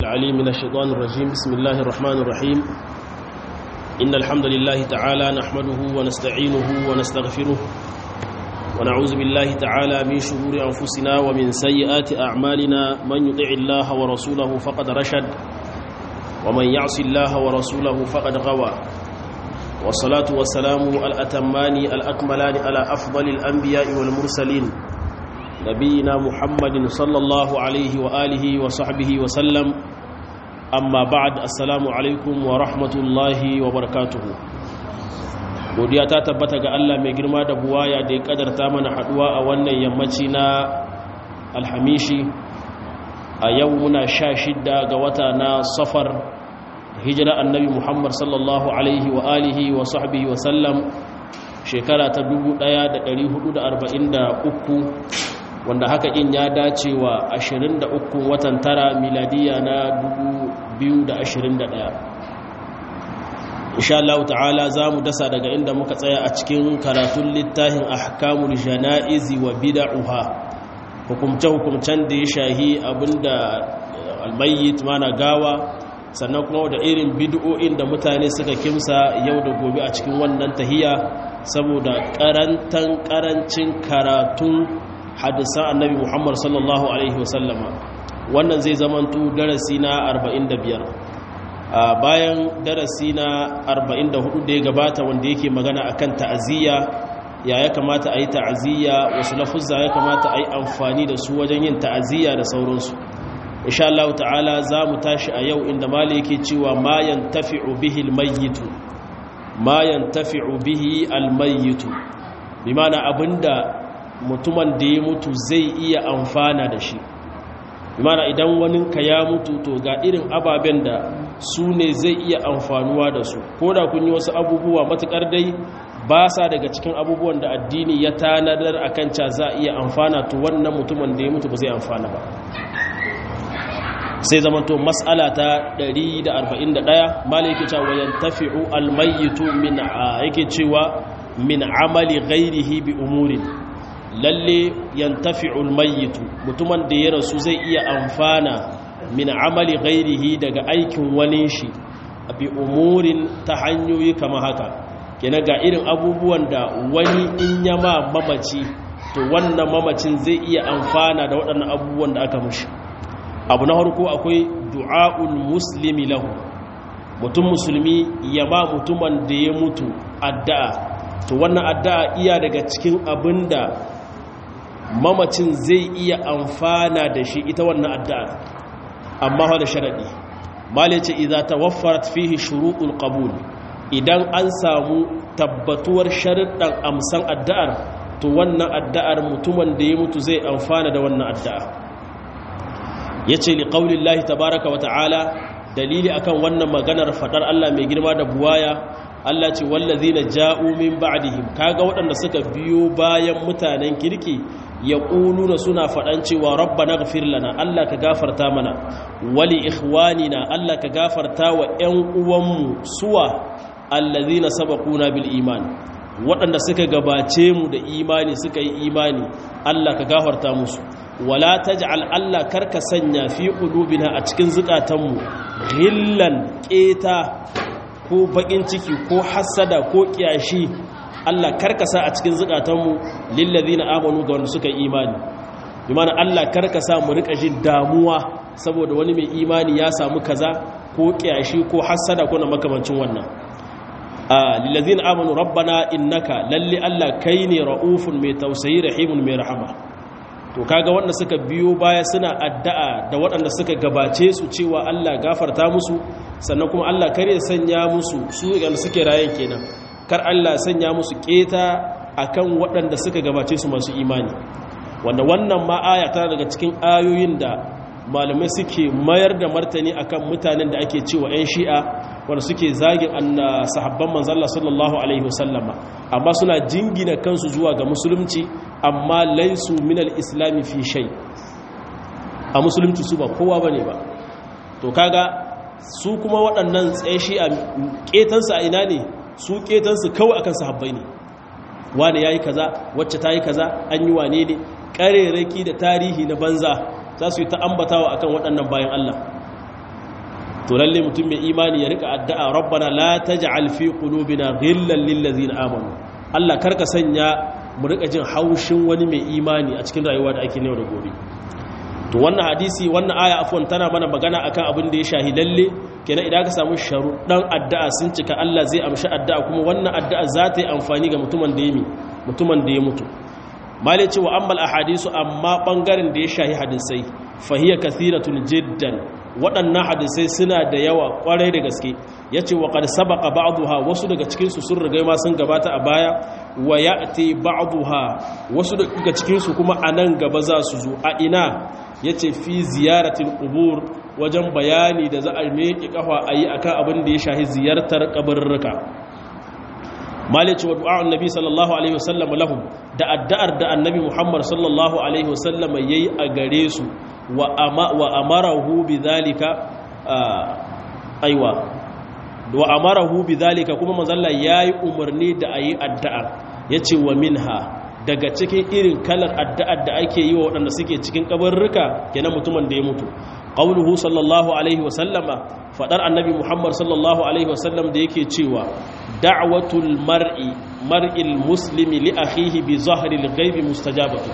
العليم من الشيطان الرجيم بسم الله الرحمن الرحيم إن الحمد لله تعالى نحمده ونستعينه ونستغفره ونعوذ بالله تعالى من شرور أنفسنا ومن سيئات أعمالنا من يطع الله ورسوله فقد رشد ومن يعص الله ورسوله فقد غوى والصلاة والسلام الأتمان الأكملان على أفضل الأنبياء والمرسلين نبينا محمد صلى الله عليه وآله وصحبه وسلم أما بعد السلام عليكم ورحمة الله وبركاته godiya ta tabbata ga Allah mai girma da buwaya da ya kadarta mana haduwa a wannan yammaci na alhamishi a yau muna sha shidda ga wata na safar hijira annabi muhammad sallallahu alaihi wa alihi wa sahbihi wa sallam shekara ta 1443 wanda haka in ya dace wa 23 watan tara miladiya na 2021 insha Allah ta'ala za mu dasa daga inda muka tsaya a cikin karatun littafin ahkamul jana'izi wa bid'uha hukumce hukumcen da ya shahi abinda almayyit mana gawa sannan kuma da irin bid'o'in da mutane suka kimsa yau da gobe a cikin wannan tahiya saboda karantan karancin karatun hadisan annabi Muhammad sallallahu alaihi wasallama wannan zai zamanto darasi na 45 a bayan darasi na 44 da ya gabata wanda yake magana akan ta'aziyya ya ya kamata a yi ta'aziyya wasu lafuzza ya kamata a yi amfani da su wajen yin ta'aziyya da sauransu insha Allah ta'ala za mu tashi a yau inda mali yake cewa ma yantafi'u bihi almayyitu ma yantafi'u bihi almayyitu bi ma'ana abinda mutumin da ya mutu zai iya amfana da shi bi ma'ana idan wani ka ya mutu to ga irin ababen da su ne zai iya amfanuwa da su ko da kun yi wasu abubuwa matukar dai ba sa daga cikin abubuwan da addini ya tanadar a kan ca za a iya amfana to wannan mutumin da ya mutu ba zai amfana ba sai zama to matsala ta 141 mala yake cewa wayan tafi'u almayyitu min yake cewa min amali ghairihi bi umurin lalle yantafi'u almayyitu mutumin da ya rasu zai iya amfana min amali ghairihi daga aikin wani shi bi umurin ta hanyoyi kama haka kenan ga irin abubuwan da wani in ya ma mamaci to wannan mamacin zai iya amfana da waɗannan abubuwan da aka mushi abu na harko akwai du'a'ul muslimi lahu mutum musulmi ya ba mutumin da ya mutu addu'a to wannan addu'a iya daga cikin abin da mamacin zai iya amfana da shi ita wannan addu'a amma da sharaɗi malai ce idza tawaffarat fihi shuruɗul qabul idan an samu tabbatuwar sharuɗan amsan addu'ar to wannan addu'ar mutumin da ya mutu zai amfana da wannan addu'a yace li qaulillahi tabaaraka wa ta'ala dalili akan wannan maganar fadar Allah mai girma da buwaya Allah ce wallazina ja'u min ba'dihim kaga waɗanda suka biyo bayan mutanen kirki ya ƙuluna suna faɗan cewa rabba na gafir lana Allah ka gafarta mana wali ikhwanina Allah ka gafarta wa ‘yan uwanmu suwa allazi na sabakuna bil iman waɗanda suka gabace mu da imani suka yi imani Allah ka gafarta musu wala taj'al Allah karka sanya fi qulubina a cikin zukatanmu ghillan ƙeta ko bakin ciki ko hassada ko kiyashi Allah karkasa a cikin zukatanmu lillazina amanu ga wanda suka imani bi mana Allah karkasa mu rika jin damuwa saboda wani mai imani ya samu kaza ko kiyashi ko hassada ko na makamancin wannan a lillazina amanu rabbana innaka lalle Allah kai ne raufun mai tausayi rahimun mai rahama to kaga wanda suka biyo baya suna addu'a da waɗanda suka gabace su cewa Allah gafarta musu sannan kuma Allah kare sanya musu su ga suke rayen kenan kar Allah sanya musu keta akan waɗanda suka gabace su masu imani wanda wannan ma aya tana daga cikin ayoyin da malamai suke mayar da martani akan mutanen da ake cewa 'yan shi'a wanda suke zagin anna sahabban manzalla sallallahu alaihi wasallama amma suna jingina kansu zuwa ga musulunci amma laisu minal islami fi shay a musulunci su ba kowa bane ba to kaga su kuma waɗannan tsaye shi'a ketansu a ina ne su ketansu kawai akan sahabbai ne wani yayi kaza wacce ta yi kaza an yi wane ne ƙarerake da tarihi na banza za su yi ta ambatawa akan waɗannan bayan Allah to lalle mutum mai imani ya rika addu'a rabbana la taj'al fi qulubina ghillan lil ladzina amanu Allah karka sanya mu rika jin haushin wani mai imani a cikin rayuwa da ake yau da gobe to wannan hadisi wannan aya afwan tana mana magana akan abin da ya shahi lalle kenan idan ka samu sharuɗan addu'a sun cika Allah zai amshi addu'a kuma wannan addu'a za ta yi amfani ga mutumin da ya mi mutumin da ya mutu malai cewa ammal ahadisu amma bangaren da ya shahi hadisai fahiya kathiratun jiddan waɗannan hadisai suna da yawa ƙwarai da gaske ya ce wa ƙar sabaka ba'aduha wasu daga cikinsu sun rigai ma sun gabata a baya wa ya te ba'aduha wasu daga cikinsu kuma a nan gaba za su zo a ina ya ce fi ziyaratin ƙubur wajen bayani da za a meƙi ƙafa a yi a kan abin da ya shahi ziyartar ƙabarruka malice wa du'a'un nabi sallallahu alaihi wasallam lahum da addu'ar da annabi muhammad sallallahu alaihi wasallam yayi a gare su wa amarahu bidhalika aiwa wa amarahu bidhalika kuma manzalla yayi umarni da ayi addu'a yace wa minha daga cikin irin kalar addu'ar da ake yi wa waɗanda suke cikin kabarruka kenan mutumin da ya mutu qauluhu sallallahu alaihi wa sallama fadar annabi muhammad sallallahu alaihi wa sallam da yake cewa da'watul mar'i mar'il muslimi li akhihi bi zahril ghaibi mustajabatu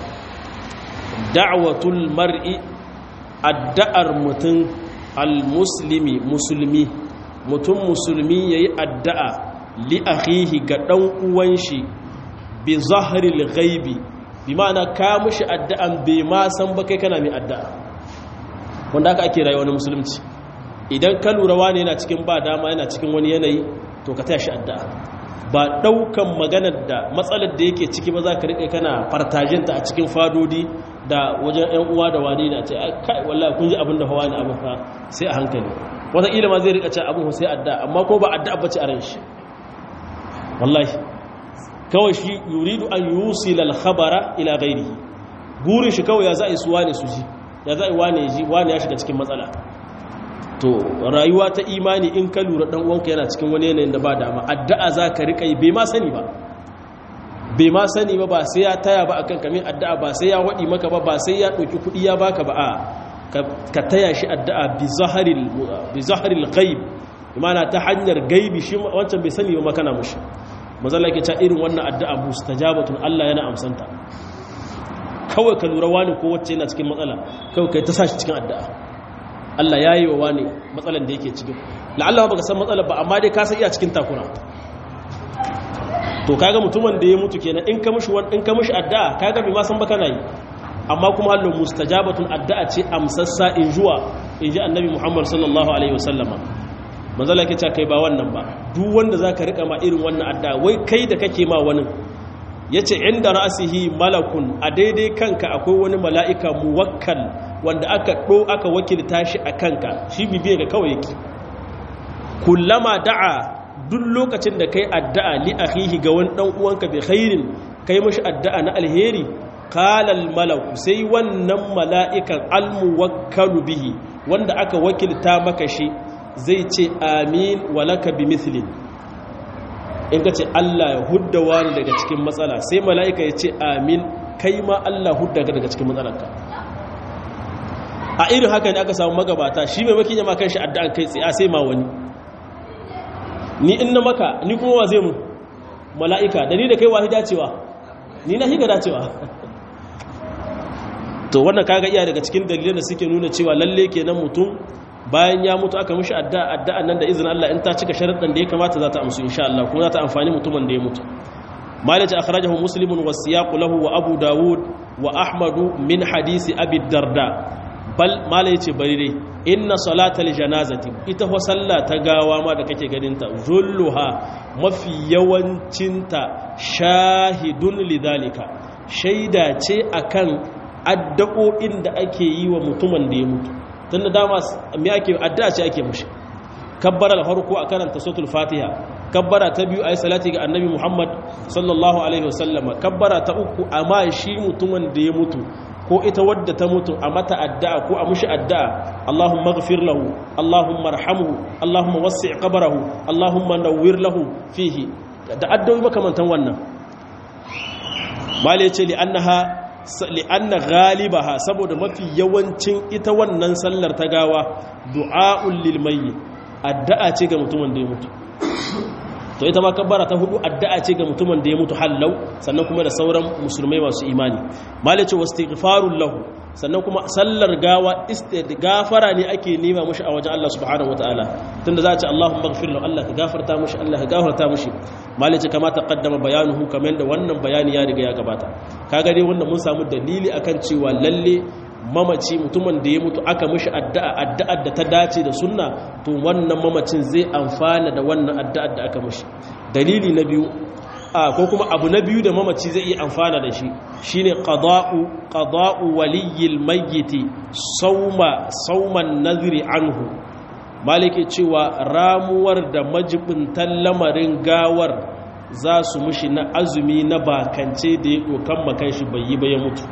da'watul mar'i addu'ar mutum al-muslimi musulmi mutum musulmi yayi addu'a li akhihi ga dan uwan shi bi zahril ghaibi bi ma'ana ka mushi addu'an bai ma san ba kai kana mai addu'a wanda aka ake rayuwa na musulunci idan ka lura wani yana cikin ba dama yana cikin wani yanayi to ka taya shi addu'a ba daukan maganar da matsalar da yake ciki ba za ka rike kana fartajinta a cikin fadodi da wajen yan uwa da wani na ce kai wallahi kun ji abin da hawa ne abin fa sai a hankali wata ila ma zai rika ce abin sai addu'a amma ko ba addu'a bace a ran shi wallahi kawai shi yuridu an yusila al-khabara ila ghairihi gurin shi kawai ya za a yi suwa ne su ji ya za a yi wane ji wane ya shiga cikin matsala to rayuwa ta imani in ka lura dan uwanka yana cikin wani yanayin da ba dama addu'a za ka rika yi bai ma sani ba bai ma sani ba ba sai ya taya ba akan kamin addu'a ba sai ya wadi maka ba ba sai ya ɗauki kuɗi ya baka ba a ka taya shi addu'a bi zaharil bi zaharil ghaib imana ta hanyar gaibi shi wancan bai sani ba makana mushi mazalla ke ta irin wannan addu'a mustajabatun Allah yana amsanta kawai ka lura wani ko wacce yana cikin matsala kawai kai ta sashi cikin addu'a Allah ya yi wa wani matsalan da yake cikin la'alla ba ka san matsalar ba amma dai ka san iya cikin takura to kaga mutumin da ya mutu kenan in ka mishi in ka mishi addu'a kaga bai ma san ba kana yi amma kuma hallo mustajabatun addu'a ce amsassa in juwa in ji annabi Muhammad sallallahu alaihi wasallama manzala ke kai ba wannan ba duk wanda zaka rika ma irin wannan addu'a wai kai da kake ma wani yace inda ra'sihi malakun a daidai kanka akwai wani mala'ika muwakkal wanda aka do aka wakilta shi a kanka shi bibiye ga kawai yake kullama da'a duk lokacin da kai addu'a li akhihi ga wani dan uwanka bi khairin kai mishi addu'a na alheri qala al malaku sai wannan mala'ikan al muwakkalu bihi wanda aka wakilta maka shi zai ce amin walaka bi mithlin in ka ce Allah ya hudda wani daga cikin matsala sai mala'ika ya ce amin kai ma Allah hudda daga cikin matsalarka a irin haka ne aka samu magabata shi mai makin yama kan shi addu'an kai tsaye sai ma wani ni in na maka ni kuma wa zai mu mala'ika da ni da kai wahi dacewa ni na higa dacewa to wannan kaga iya daga cikin dalilan da suke nuna cewa lalle kenan mutum bayan ya mutu aka mishi addu'a addu'an nan da izinin Allah in ta cika sharuɗan da ya kamata za ta amsu insha Allah kuma za ta amfani mutumin da ya mutu malaka akhrajahu muslimun wa siyaqu lahu wa abu dawud wa ahmadu min hadisi abi darda bal malai ce bari dai inna salatal janazati ita fa sallah ta gawa ma da kake ganin ta zulluha mafi yawancinta shahidun lidhalika shaida ce akan addu'o'in da ake yi wa mutumin da ya mutu tun da dama me ake addu'a ce ake mushi kabbara da farko a karanta suratul fatiha kabbara ta biyu ayi salati ga annabi muhammad sallallahu alaihi wasallam kabbara ta uku amma shi mutumin da ya mutu ko ita wadda ta mutu a mata addu'a ko a mushi addu'a allahumma ighfir lahu allahumma arhamhu allahumma wassi' qabrahu allahumma nawwir lahu fihi da addu'o'i makamantan wannan mali yace li annaha li'anna ghalibaha saboda mafi yawancin ita wannan sallar ta gawa du'a'ul lil mayyit addu'a ce ga mutumin da ya mutu to ita ma kabbara ta hudu addu'a ce ga mutumin da ya mutu hallau sannan kuma da sauran musulmai masu imani malice wastighfarul lahu sannan kuma sallar gawa gafara ne ake nema mushi a wajen Allah subhanahu wataala tunda za a ce Allahumma ighfir lahu Allah ka gafarta mushi Allah ka gafarta mushi malice kama taqaddama bayanuhu kamar da wannan bayani ya riga ya gabata kaga dai wannan mun samu dalili akan cewa lalle mamaci mutumin da ya mutu aka mishi addu'a addu'ar da ta dace da sunna to wannan mamacin zai amfana da wannan addu'ar da aka mishi dalili na biyu a ko kuma abu na biyu da mamaci zai iya amfana da shi shine qada'u qada'u waliyil mayyiti sawma sawman nazri anhu malike cewa ramuwar da majibintan lamarin gawar za su mushi na azumi na bakance da ya dokan makan shi bai yi ba ya mutu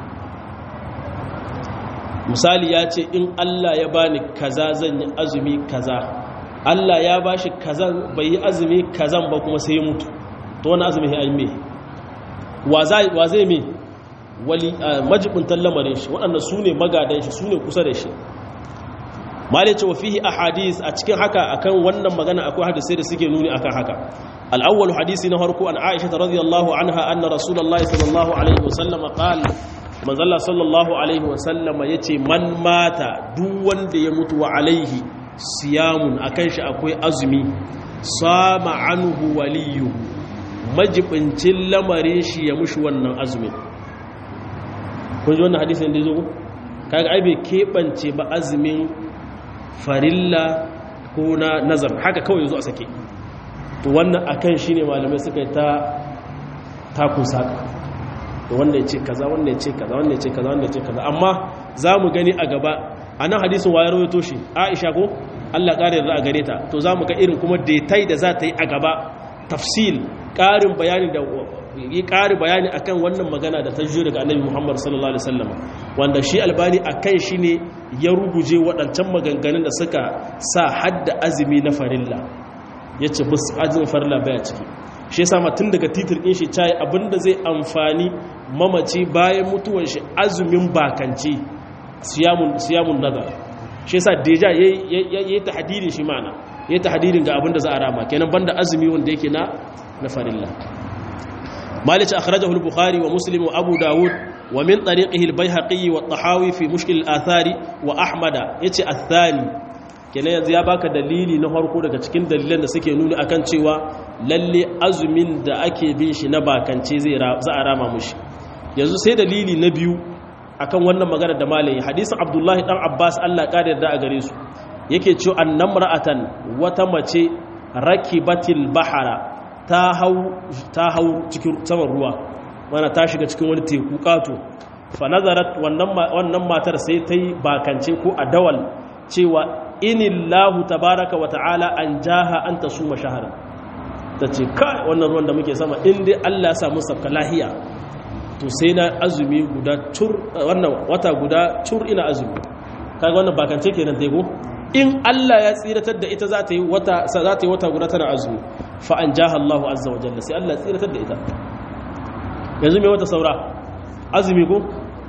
misali ya ce in Allah ya bani kaza zan yi azumi kaza Allah ya bashi kaza bai yi azumi kazan ba kuma sai ya mutu to wani azumi ya yi me wa zai me wali majibuntan lamarin shi waɗanda su ne magadan shi su ne kusa da shi malai ce wa fihi ahadis a cikin haka akan wannan magana akwai hadisai da suke nuni akan haka al-awwal hadisi na farko an Aisha radhiyallahu anha anna rasulullahi sallallahu alaihi wasallam qala manzalla sallallahu alaihi wasallama ya ce man mata duk wanda ya mutu wa alaihi siyamun a kan shi akwai azumi sama anhu waliyuhu majibincin lamarin shi ya mushi wannan azumin kun ji wannan hadisin da ya zo kaga ai bai keɓance ba azumin farilla ko na nazar haka kawai zo a sake to wannan akan shi ne malamai suka yi ta takun saka wanda ya ce kaza wanda ya ce kaza wanda ya ce kaza wanda ya ce kaza amma za mu gani a gaba a nan hadisin wayar rawaito shi aisha ko allah ƙara yarda a gare ta to za mu ga irin kuma detai da za ta yi a gaba tafsil ƙarin bayani da yi ƙari bayani akan wannan magana da ta jiyo daga annabi muhammad sallallahu alaihi wasallam wanda shi albani akan shi ne ya ruguje waɗancan maganganun da suka sa hadda azumi na farilla ya ce bus azumin farilla baya ciki shi yasa ma tun daga titir ɗin shi cayi abinda zai amfani mamaci bayan mutuwan shi azumin bakanci siyamun nazar shi yasa deja ya yi tahadirin shi mana ya yi tahadirin ga abinda za a rama kenan banda azumi wanda yake na na farilla malice akhrajahu al-bukhari wa muslim wa abu dawud wa min tariqihi al-baihaqi wa at-tahawi fi mushkil al-athari wa ahmada yace athani kenan yanzu ya baka dalili na harko daga cikin dalilan da suke nuni akan cewa lalle azumin da ake bin shi na bakance zai za a rama mushi yanzu sai dalili na biyu akan wannan magana da malayi hadisin abdullahi dan abbas allah ƙara yarda a gare su yake cewa annamra'atan wata mace rakibatil bahara ta hau ta hau cikin saman ruwa mana ta shiga cikin wani teku kato fa nazarat wannan wannan matar sai ta yi bakance ko adawal cewa inillahu tabaraka wa ta'ala an jaha an ta suma shahara ta ce kai wannan ruwan da muke sama inda Allah ya samu sabka lahiya to sai na azumi guda tur wannan wata guda tur ina azumi kaga wannan bakance kenan dai go in Allah ya tsiratar da ita za ta yi wata za ta yi wata guda tana azumi fa an jaha Allahu azza wa jalla sai Allah ya tsiratar da ita yanzu me wata saura azumi ko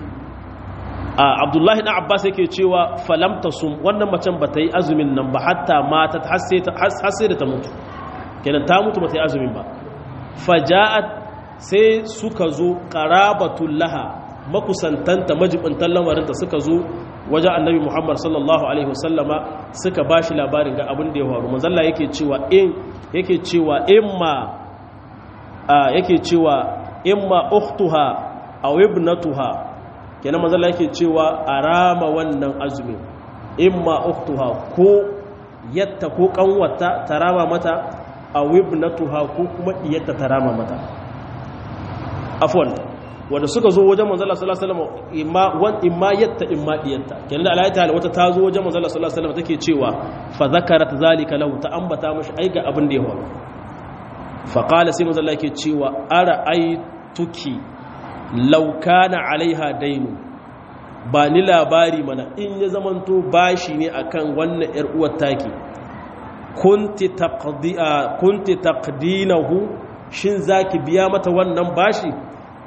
a abdullahi na abbas yake cewa falamta sum wannan macen ba ta yi azumin nan ba hatta mata har sai da ta mutu kenan ta mutu ba ta yi azumin ba faja'at sai suka zo qarabatul laha makusantanta majibintan lamarinta suka zo wajen annabi muhammad sallallahu alaihi wasallama suka ba shi labarin ga abin da ya faru manzalla yake cewa in yake cewa imma yake cewa imma ukhtuha aw ibnatuha kenan manzala yake cewa a rama wannan azumin imma uktuha ko yatta ko kanwata ta rama mata a wibnatuha ko kuma iyatta ta rama mata afwan wanda suka zo wajen manzala sallallahu alaihi wasallam imma wan imma yatta imma iyatta kenan da alayta wata ta zo wajen manzala sallallahu alaihi wasallam take cewa fa zakarat zalika lahu ta ambata mashi ai ga abin da ya faru fa qala sai manzala yake cewa ara aituki laukana alaiha dainu ba ni labari mana in ya zamanto bashi ne akan wannan yar uwar taki kunti taqdi'a kunti taqdinahu shin zaki biya mata wannan bashi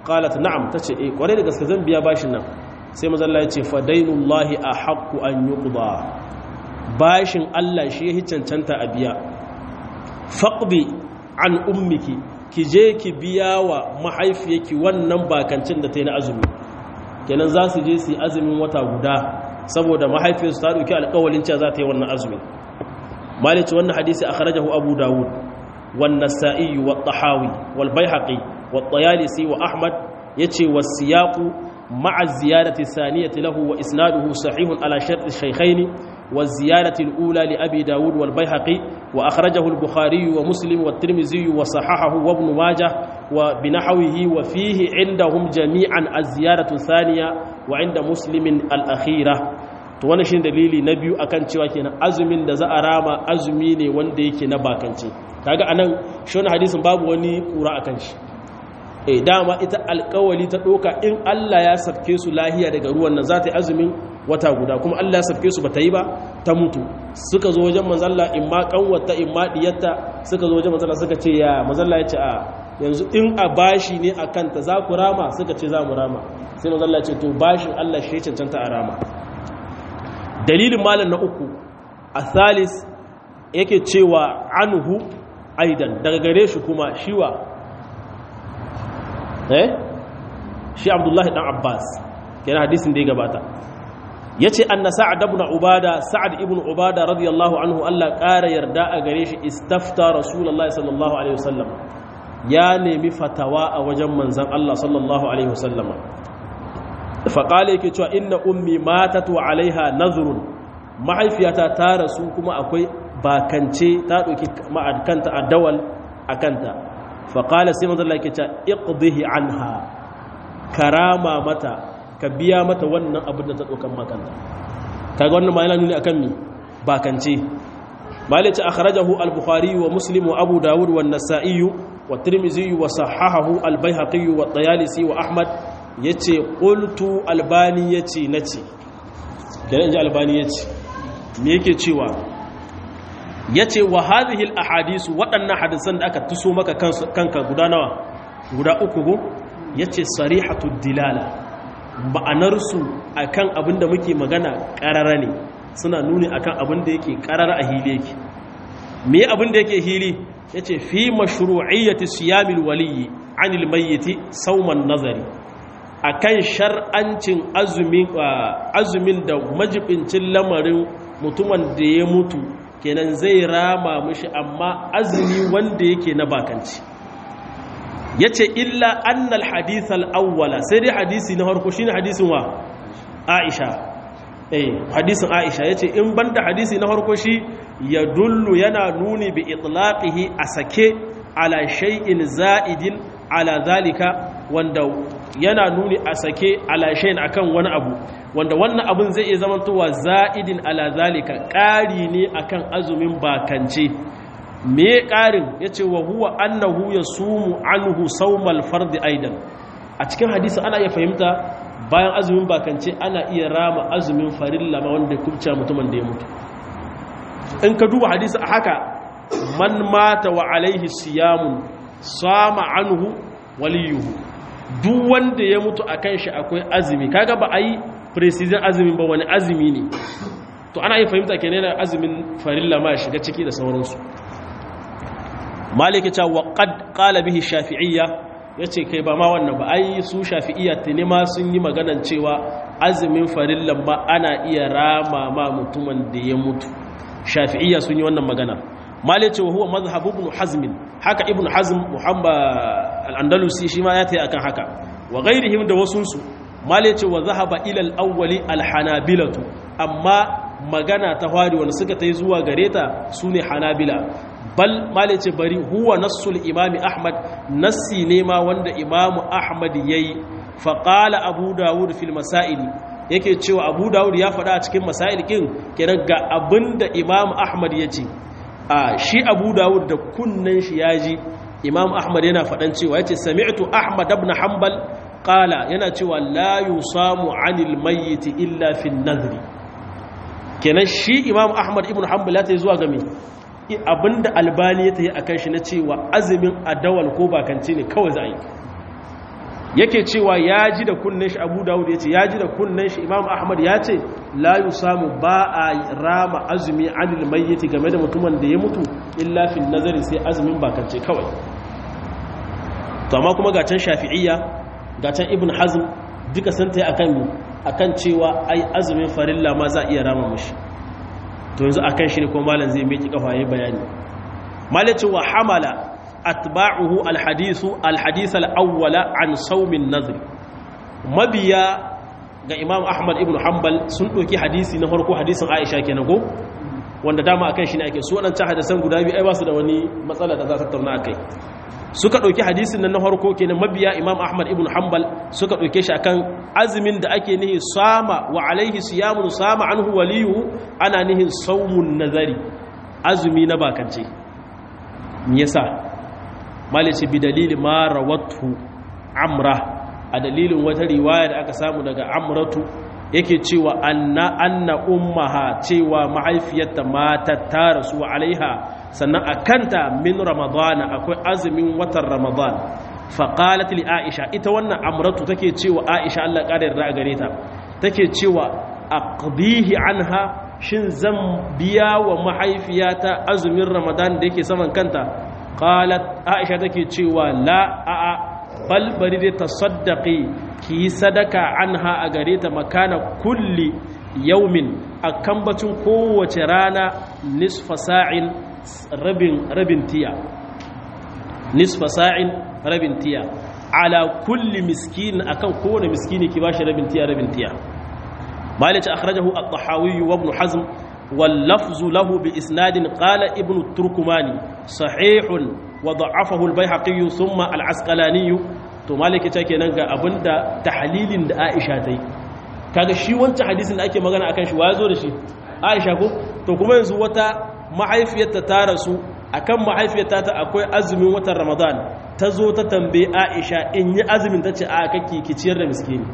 qalat na'am tace eh kware da gaske zan biya bashin nan sai manzo Allah ya ce fa dainullahi ahaqqu an yuqda bashin Allah shi ya cancanta a biya faqbi an ummiki ki je ki biya wa mahaifiyarki wannan bakancin da ta yi na azumi kenan za su je su yi azumin wata guda saboda mahaifiyarsu ta ɗauki alƙawalin cewa za ta yi wannan azumin malici wannan hadisi akhrajahu abu dawud wan nasa'i wa tahawi wal baihaqi wa tayalisi wa ahmad yace was siyaqu ma'a ziyadati saniyati lahu wa isnaduhu sahihun ala shart ash-shaykhayn والزيادة الأولى لأبي داود والبيهقي وأخرجه البخاري ومسلم والترمذي وصححه وابن ماجه وبنحوه وفيه عندهم جميعا الزيادة الثانية وعند مسلم الأخيرة to wannan shine dalili na biyu akan cewa kenan azumin da za a rama azumi ne wanda yake na bakance kaga anan shi wannan hadisin babu wani kura akan shi eh dama ita alƙawali ta doka in Allah ya safke su lahiya daga ruwan nan za ta yi azumin wata guda kuma Allah ya safke su bata yi ba ta mutu suka zo wajen manzalla in ma kanwata in ma diyatta suka zo wajen manzalla suka ce ya manzalla ya ce a yanzu in a bashi ne a kanta za ku rama suka ce za mu rama sai manzalla ya ce to bashin Allah shi cancanta a rama dalilin malam na uku a thalis yake cewa anhu aidan daga gare shi kuma shiwa eh shi abdullahi dan abbas kenan hadisin da ya gabata ya ce an na sa'ad ibn ubada sa'ad ibn ubada radiyallahu anhu Allah ƙara yarda a gare shi istafta rasulallah sallallahu alaihi wasallam ya nemi fatawa a wajen manzan Allah sallallahu alaihi wasallam faƙale yake cewa inna ummi matat wa alaiha nazrun mahaifiyata ta rasu kuma akwai bakance ta ɗauki ma'adkanta a dawal a kanta faƙale sai manzan Allah yake cewa iqdihi anha karama mata ka biya mata wannan abin da ta ɗaukan makanta kaga wannan ma yana nuni akan mi bakance malice akhrajahu al-bukhari wa muslim wa abu dawud wa an-nasa'i wa tirmidhi wa sahahahu al-baihaqi wa at-tayalisi wa ahmad yace qultu albani yace nace kenan ji albani yace me yake cewa yace wa hadhihi al-ahadith waɗannan hadisan da aka tuso maka kanka guda nawa guda uku go yace sarihatud dilala ma'anarsu a kan abin da muke magana ƙarara ne suna nuni a kan abin da yake ƙarara a hili yake me abin da yake hili ya ce fi mashru'iyyati siyamil waliyi anil mayyiti sauman nazari a kan shar'ancin azumin da majibincin lamarin mutumin da ya mutu kenan zai rama mishi amma azumi wanda yake na bakanci ya ce illa annal hadithal awwala sai dai hadisi na harko shine hadisin wa aisha eh hadisin aisha yace in banda hadisi na harko shi ya dullu yana nuni bi itlaqihi a sake ala shay'in za'idin ala zalika wanda yana nuni a sake ala shay'in akan wani abu wanda wannan abun zai iya zamantowa za'idin ala zalika ƙari ne akan azumin bakance me ƙarin ya ce wa huwa annahu ya sumu anhu saumal fardi aidan a cikin hadisi ana iya fahimta bayan azumin bakance ana iya rama azumin farilla ma wanda kubce mutumin da ya mutu in ka duba hadisi a haka man mata wa alaihi siyamun sama anhu waliyuhu duk wanda ya mutu a kan shi akwai azumi kaga ba a yi precision azumin ba wani azumi ne to ana iya fahimta kenan azumin farilla ma shiga ciki da sauransu maliki ta wa qad qala bihi shafi'iyya yace kai ba ma wannan ba ai su shafi'iyya tuni ma sun yi maganan cewa azumin farillan ba ana iya rama ma mutumin da ya mutu shafi'iyya sun yi wannan magana maliki wa huwa mazhab ibn hazm haka ibn hazm muhammad al-andalusi shi ma ya tayi akan haka wa ghairihim da wasunsu maliki wa zahaba ila al-awwali al-hanabilatu amma magana ta hwari wanda suka tayi zuwa gareta sune hanabila bal male ce bari huwa nassul imami ahmad nassi ne ma wanda imamu ahmad yayi faqala abu dawud fil masail yake cewa abu dawud ya faɗa a cikin masail kin kenan ga abinda imamu ahmad yace a shi abu dawud da kunnan shi yaji imamu ahmad yana faɗan cewa yace sami'tu ahmad ibn hanbal qala yana cewa la yusamu anil mayyit illa fil nadri kenan shi imamu ahmad ibn hanbal ya tayi zuwa ga me abinda albani ya ta yi a kan shi na cewa azumin adawal ko bakanci ne kawai za a yi yake cewa ya ji da kunnen shi abu dawud ya ce ya ji da kunnen shi imam ahmad ya ce la yi samu ba a rama azumi anil mayyiti game da mutumin da ya mutu illa fil nazari sai azumin bakance kawai to amma kuma ga can shafi'iyya ga can ibn hazm duka sun ta akan akan cewa ai azumin farilla ma za a iya rama mushi to yanzu akan shi ne kuma malam zai miki kafa yayin bayani malaci wa hamala atba'uhu alhadisu alhadith alawwala an sawmin nadhr mabiya ga imam ahmad ibn hanbal sun doki hadisi na farko hadisin aisha kenan ko wanda dama akan shi ne ake su wadancan hadisan guda biyu ai ba su da wani matsala da za ta tattauna akai suka ɗauki hadisin nan na farko kenan mabiya imam ahmad ibn hanbal suka ɗauke shi akan azumin da ake nihi sama wa alaihi siyamun sama anhu waliyu ana nihin saumun nazari azumi na bakance me yasa malice bi dalili ma rawatu amra a dalilin wata riwaya da aka samu daga amratu yake cewa anna anna ummaha cewa mahaifiyarta mata ta rasu alaiha sannan a kanta min ramadana akwai azumin watan ramadan faƙalat li aisha ita wannan amratu take cewa aisha Allah ƙara yarda a gare ta take cewa aqdihi anha shin zan biya wa mahaifiyata azumin ramadan da yake saman kanta qalat aisha take cewa la a a bal bari dai tasaddaqi ki sadaka anha a gare ta makana kulli yaumin akan bacin kowace rana nisfa sa'in rabin rabin tiya nisfa sa'in rabin tiya ala kulli miskin akan kowane miskini ki bashi rabin tiya rabin tiya malik akhrajahu at-tahawi wa ibn hazm wal lafzu lahu bi isnadin qala ibn turkumani sahihun wa da'afahu al-baihaqi thumma al-asqalani to malik ta kenan ga abinda tahlilin da Aisha tai kaga shi wancan hadisin da ake magana akan shi wa zo da shi Aisha ko to kuma yanzu wata mahaifiyarta ta rasu akan mahaifiyarta ta akwai azumin watan ramadan ta zo ta tambaye aisha in yi azumin ta ce a kake ki ciyar da miskini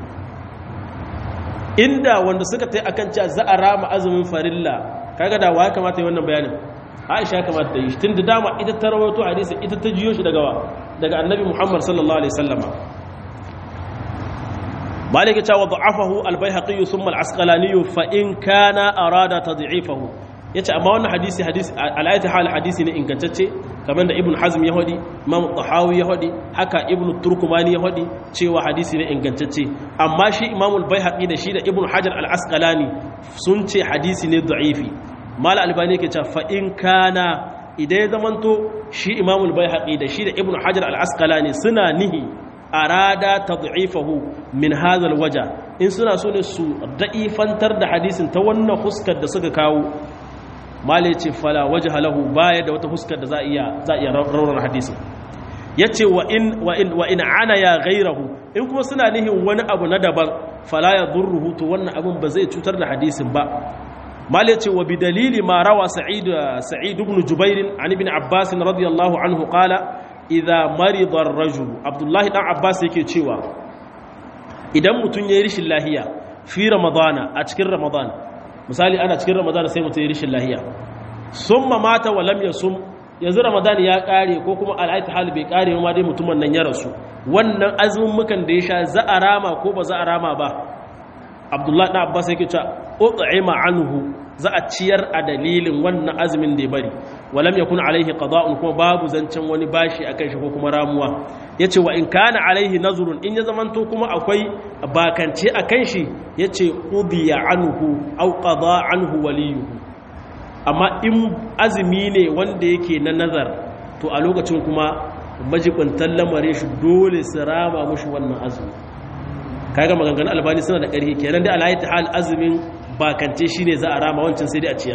inda wanda suka ta yi akan cewa za a rama azumin farilla kaga da wa kamata yi wannan bayanin aisha ya kamata ta yi tun da dama ita ta rawaito hadisi ita ta jiyo shi daga wa daga annabi muhammad sallallahu alaihi sallama malik ya cewa da'afahu al-baihaqi thumma al-asqalani fa in kana arada tad'ifahu ya ce amma wannan hadisi hadisi al'ayata hal hadisi ne ingantacce kamar da ibn hazm ya hadi imam tahawi ya hadi haka ibn turkumani ya hadi cewa hadisi ne ingantacce amma shi imam al-baihaqi da shi da ibn hajar al-asqalani sun ce hadisi ne da'ifi mal albani yake cewa fa in kana idan ya zamanto shi imam al-baihaqi da shi da ibn hajar al-asqalani suna nihi arada tad'ifahu min hadha al-waja in suna so ne su da'ifantar da hadisin ta wannan huskar da suka kawo malai ce fala waje halahu baya da wata huskar da za a iya raunar hadisun ya ce wa in ana ya gairahu in kuma suna nihin wani abu na daban fala ya durruhu to wannan abin ba zai cutar da hadisin ba malai ce wa bi dalili ma rawa sa'id ibn jubairin an ibn abbas radiyallahu anhu qala idza marida ar-rajul abdullahi dan abbas yake cewa idan mutun yayi rishin lahiya fi ramadana a cikin ramadana misali ana cikin ramadan sai mutum ya rishin lahiya sun mata wa lam yasum yanzu ramadan ya kare ko kuma al'aita hal bai kare ma dai mutumin nan ya rasu wannan azumin mukan da ya sha za a rama ko ba za a rama ba abdullahi na abbas yake cewa ut'ima anhu za a ciyar a dalilin wannan azumin da ya bari walam yakun alaihi qada'un kuma babu zancen wani bashi akan shi ko kuma ramuwa yace wa in kana alaihi nazrun in ya zamanto kuma akwai bakance akan shi yace udiya anhu aw qada anhu waliyuhu amma in azumi ne wanda yake na nazar to a lokacin kuma majibintan lamarin shi dole su rama mushi wannan azumi kaga maganganun albani suna da ƙarfi kenan da alayhi hal azumin bakance shine za a rama wancan sai dai a ciyar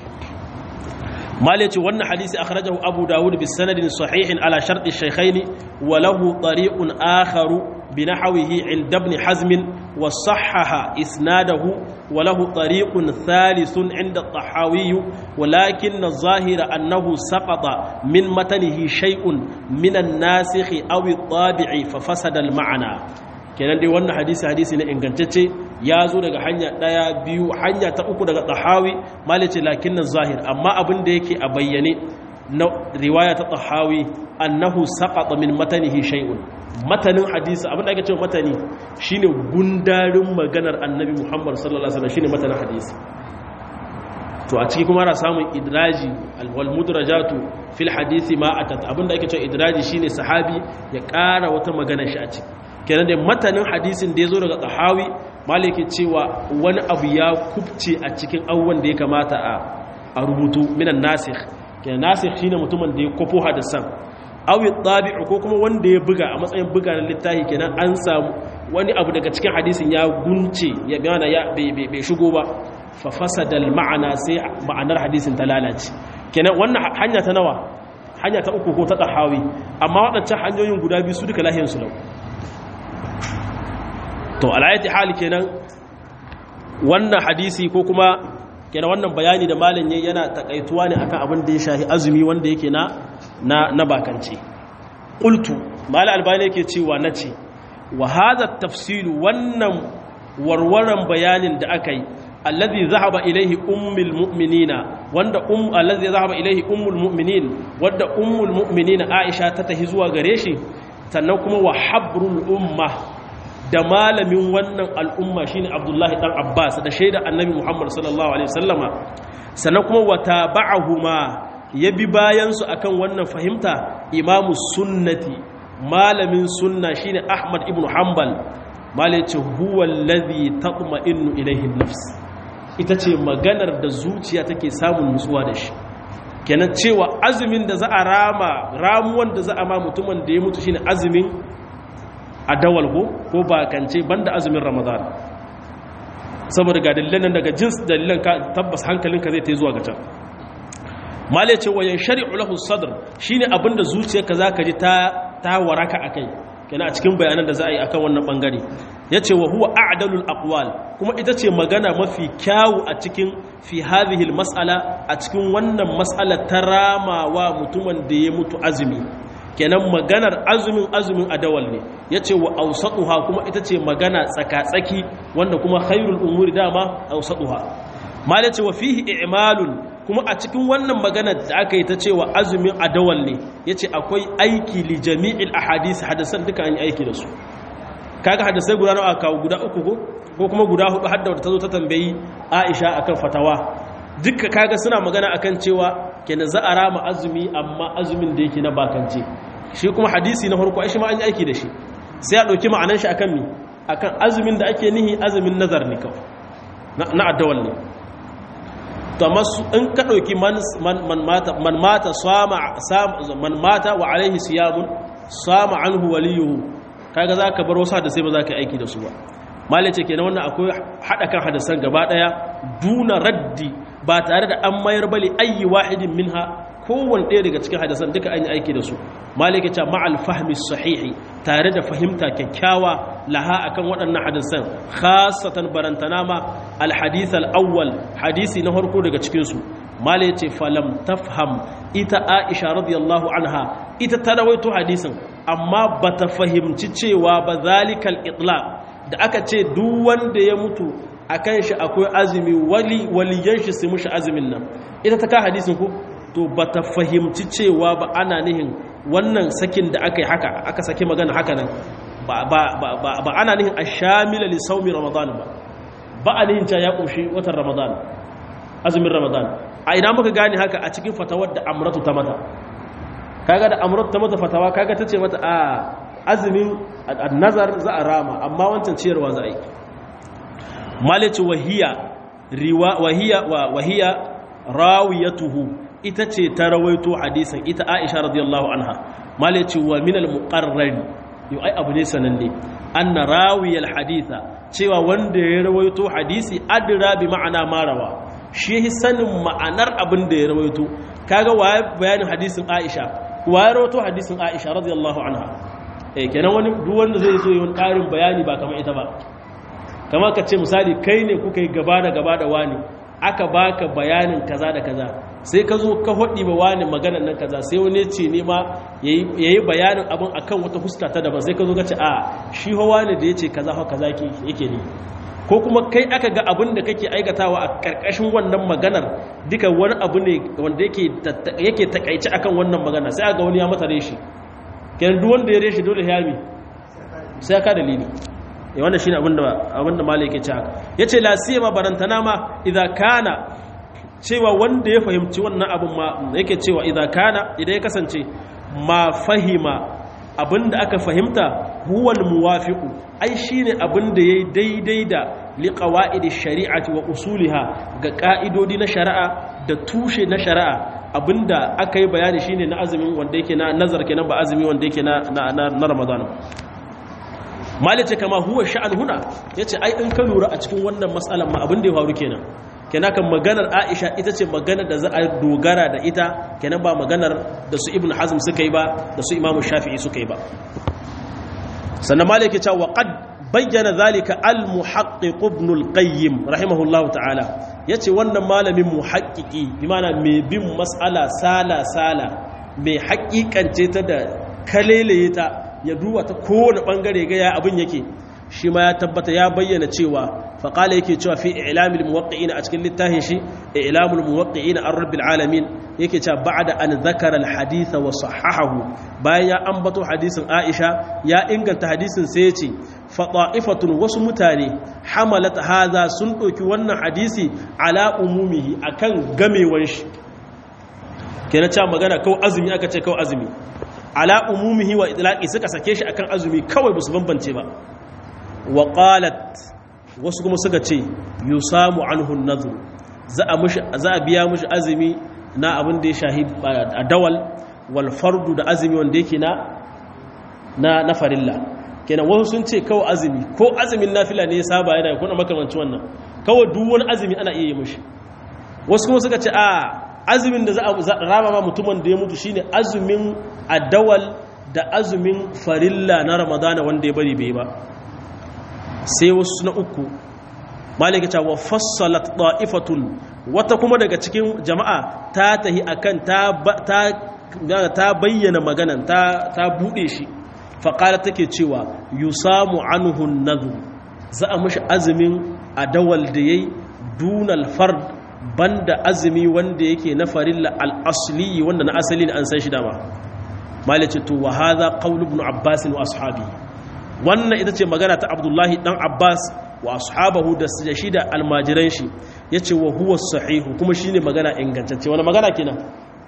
mali ce wannan hadisi akhrajahu abu dawud bi sanadin sahihin ala shartu shaykhaini wa lahu tariqun akharu bi nahwihi inda ibn hazm wa sahhaha isnadahu wa lahu tariqun thalithun inda at-tahawi walakin adh-dhahira annahu saqata min matanihi shay'un min an-nasikh aw at-tabi'i fa fasada al-ma'na kenan dai wannan hadisi hadisi ne ingantacce ya zo daga hanya ɗaya biyu hanya ta uku daga tahawi malice lakin nan zahir amma abin da yake a bayyane na riwaya ta tahawi annahu saqata min matanihi shay'un matanin hadisi abin da ake cewa matani shine gundarin maganar annabi Muhammad sallallahu alaihi wasallam shine matanin hadisi to a ciki kuma ana samun idraji wal mudrajatu fil hadisi ma atat abin da ake cewa idraji shine sahabi ya ƙara wata magana shi a ciki kenan da matanin hadisin da ya zo daga tsahawi maliki cewa wani abu ya kubce a cikin abubuwan da ya kamata a rubutu minan nasikh kenan nasikh shine mutumin da ya kwafo hadisan awi tabi'u ko kuma wanda ya buga a matsayin buga na littafi kenan an samu wani abu daga cikin hadisin ya gunce ya gana ya bai shigo ba fa fasadal ma'ana sai ma'anar hadisin ta lalace kenan wannan hanya ta nawa hanya ta uku ko ta tahawi amma waɗancan hanyoyin guda biyu su duka lahiyar su lau to alayati hali kenan wannan hadisi ko kuma kenan wannan bayani da malam yayi yana takaituwa ne akan abin da ya shahi azumi wanda yake na na na bakance qultu malam albani yake cewa nace wa hadha tafsilu wannan warwaran bayanin da aka yi alladhi zahaba ilaihi ummul mu'minina wanda um alladhi zahaba ilaihi ummul mu'minin wanda ummul mu'minina aisha ta tahi zuwa gare shi sannan kuma wa habrul ummah da malamin wannan al'umma shine Abdullahi dan Abbas da shaida Annabi Muhammad sallallahu alaihi wasallama sannan kuma wata ba'ahuma ya bi bayan su akan wannan fahimta imamu sunnati malamin sunna shine Ahmad ibn Hanbal malai ce huwa alladhi tatma'innu ilayhi an-nafs ita ce maganar da zuciya take samun nutsuwa da shi kenan cewa azumin da za a rama ramuwan da za a ma mutumin da ya mutu shine azumin a dawal ko ko bakance banda azumin ramadan saboda ga dalilan nan daga jins dalilan ka tabbas hankalinka zai ta zuwa ga can mala ce wayan shari'u lahu sadr shine abinda zuciyarka zaka ji ta ta waraka akai kenan a cikin bayanan da za a yi akan wannan bangare yace wa huwa a'dalul aqwal kuma ita ce magana mafi kyawu a cikin fi hadhihi mas'ala a cikin wannan mas'ala ta ramawa mutumin da ya mutu azumi kenan maganar azumin azumin adawal ne ya ce wa ausatuha kuma ita ce magana tsaka-tsaki wanda kuma khairul umuri dama ausatuha mala ce wa fihi i'malun kuma a cikin wannan magana da aka yi ta cewa azumin adawal ne ya ce akwai aiki li jami'il ahadisi hadasan duka an yi aiki da su kaga hadasai guda nawa kawo guda uku ko ko kuma guda hudu hadda wata ta zo ta tambayi aisha akan fatawa duka kaga suna magana akan cewa kenan za a rama azumi amma azumin da yake na bakance shi kuma hadisi na farko shi ma an yi aiki da shi sai a ɗauki ma'anan shi akan mi akan azumin da ake nihi azumin nazar ne kawai na addawal ne to amma in ka ɗauki man mata man mata wa alaihi siyamun sama anhu waliyuhu kaga za ka bar wasu da sai ba za ka yi aiki da su ba malice kenan wannan akwai haɗa kan hadasan gaba ɗaya duna raddi ba tare da an mayar bali ayi wahidin minha kowane ɗaya daga cikin hadasan duka an yi aiki da su malika ce ma'al fahmi sahihi tare da fahimta kyakkyawa laha akan waɗannan hadasan khasatan barantana ma alhadith al-awwal hadisi na farko daga cikin su malika ce falam tafham ita aisha radiyallahu anha ita ta rawaito hadisin amma bata fahimci cewa ba zalikal itlaq da aka ce duk wanda ya mutu akan shi akwai azumi wali waliyan shi su mushi azumin nan ita ta ka hadisin ku to ba ta fahimci cewa ba ana nihin wannan sakin da aka yi haka aka saki magana haka nan ba ana nihin a shamila li saumi ramadan ba ba a nihin ca ya ƙunshi watan ramadan azumin ramadan a ina muka gane haka a cikin fatawar da amratu ta mata kaga da amratu ta mata fatawa kaga ta ce mata a azumin nazar za a rama amma wancan ciyarwa za a yi malici wahiya wahiya wahiya rawiyatuhu ita ce ta rawaito hadisin ita Aisha radiyallahu anha malici wa min al-muqarrari yau ai abu ne sananne anna rawiyal haditha cewa wanda ya rawaito hadisi adra bi ma'ana marawa shi sanin ma'anar abin da ya rawaito kaga waye bayanin hadisin Aisha waye rawaito hadisin Aisha radiyallahu anha eh kenan wani duk wanda zai so yin karin bayani ba kamar ita ba kamar ka ce misali kai ne kuka yi gaba da gaba da wani aka baka bayanin kaza da kaza sai ka zo ka hodi ba wani maganar nan kaza sai wani ce ne ma yayi bayanin abin akan wata fuska ta daban sai ka zo ka ce a shi hawa ne da yace kaza ha kaza yake ne ko kuma kai aka ga abin da kake aikatawa a karkashin wannan maganar duka wani abu ne wanda yake takaici akan wannan magana sai aga wani ya mata reshi kenan duk wanda ya reshi dole ya mi sai ya ka dalili ya wannan shine abinda abinda malai yake cewa yace la siyama barantana ma idza kana cewa wanda ya fahimci wannan abin ma yake cewa idza kana idan ya kasance ma fahima abinda aka fahimta huwal muwafiqu ai shine abinda yayi daidai da liqawaidi shari'ati wa usuliha ga ka'idodi na shari'a da tushe na shari'a abinda aka yi bayani shine na azumin wanda yake na nazar kenan ba azumi wanda yake na na, na Ramadan malice kama huwa sha'an huna yace ai in ka lura a cikin wannan mas'alan ma abin da ya faru kenan kenan kan maganar Aisha ita ce maganar da za a dogara da ita kenan ba maganar da su Ibn Hazm suka yi ba da su Imam Shafi'i suka yi ba sannan malik ya ce wa qad bayyana zalika al-muhaqqiq ibn al-qayyim rahimahullahu ta'ala yace wannan malamin muhaqqiqi bi ma'ana mai bin mas'ala sala sala mai haƙiƙance ta da kaleleye ta ya duba ta kowane bangare ga ya abin yake shi ma ya tabbata ya bayyana cewa faƙala yake cewa fi ilamil muwaqqi'ina a cikin littafin shi ilamul muwaqqi'ina an rabbil alamin yake cewa ba'da an zakara al wa sahahahu bayan ya ambato hadisin Aisha ya inganta hadisin sai yace fa ta'ifatun wasu mutane hamalat hadha sun ɗauki wannan hadisi ala umumihi akan gamewan shi kenan cewa magana kawai azumi aka ce kawai azumi ala umumihi wa itlaqi suka sake shi akan azumi kawai ba su bambance ba wa qalat wasu kuma suka ce yusamu anhu an-nadhr za a mushi za a biya mushi azumi na abin da ya shahi a dawal wal fardu da azumi wanda yake na na na farilla kenan wasu sun ce kawai azumi ko azumin nafila ne ya saba yana kuna makamanci wannan kawai duk wani azumi ana iya yi mushi wasu kuma suka ce a azumin da za a rama ma mutumin da ya mutu shine azumin adawal da azumin farilla na ramadana wanda ya bari bai ba sai wasu na uku malika cewa fassalat da'ifatun wata kuma daga cikin jama'a ta tahi akan ta ta bayyana maganan ta ta bude shi faqala take cewa yusamu anhu an za a mishi azumin adawal da yayi dunal fard banda azumi wanda yake na farilla al-asli wanda na asali ne an san shi dama malika to wa hadha qawl ibn abbas wa ashabi wannan ita ce magana ta abdullahi dan abbas wa ashabahu da shi da almajiran shi ya ce wa huwa sahihu kuma shi ne magana ingantacce wani magana kenan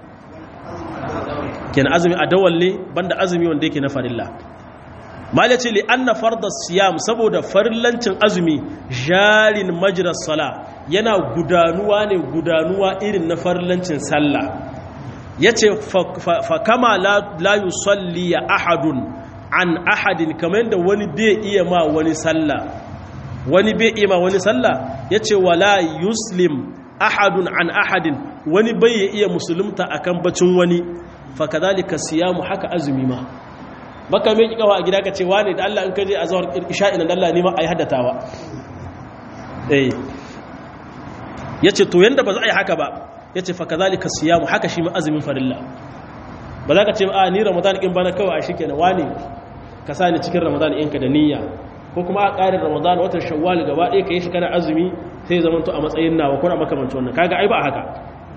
kenan azumi a dawalle banda azumi wanda yake na farilla mal ce li anna farda siyam saboda farillancin azumi jarin majras sala yana gudanuwa ne gudanuwa irin na farillancin sallah yace fa kama la yusalli ahadun an ahadin kamar da wani bai iya ma wani sallah wani bai iya ma wani sallah yace wala yuslim ahadun an ahadin wani bai iya musulunta akan bacin wani fa kadhalika siyamu haka azumi ma baka mai kikawa a gida ka ce wane da Allah in kaje azhar isha'i nan Allah ne ma ayi haddatawa eh yace to yanda ba za a yi haka ba yace fa kadhalika siyamu haka shi ma azumin farilla ba za ka ce a ni ramadan in bana kawai a shi kenan wane ka sa ni cikin ramadan ɗinka da niyya ko kuma a ƙarin ramadan watan shawwal gaba ɗaya ka yi shi kana azumi sai zama to a matsayin nawa kuna makamanci wannan kaga ai ba haka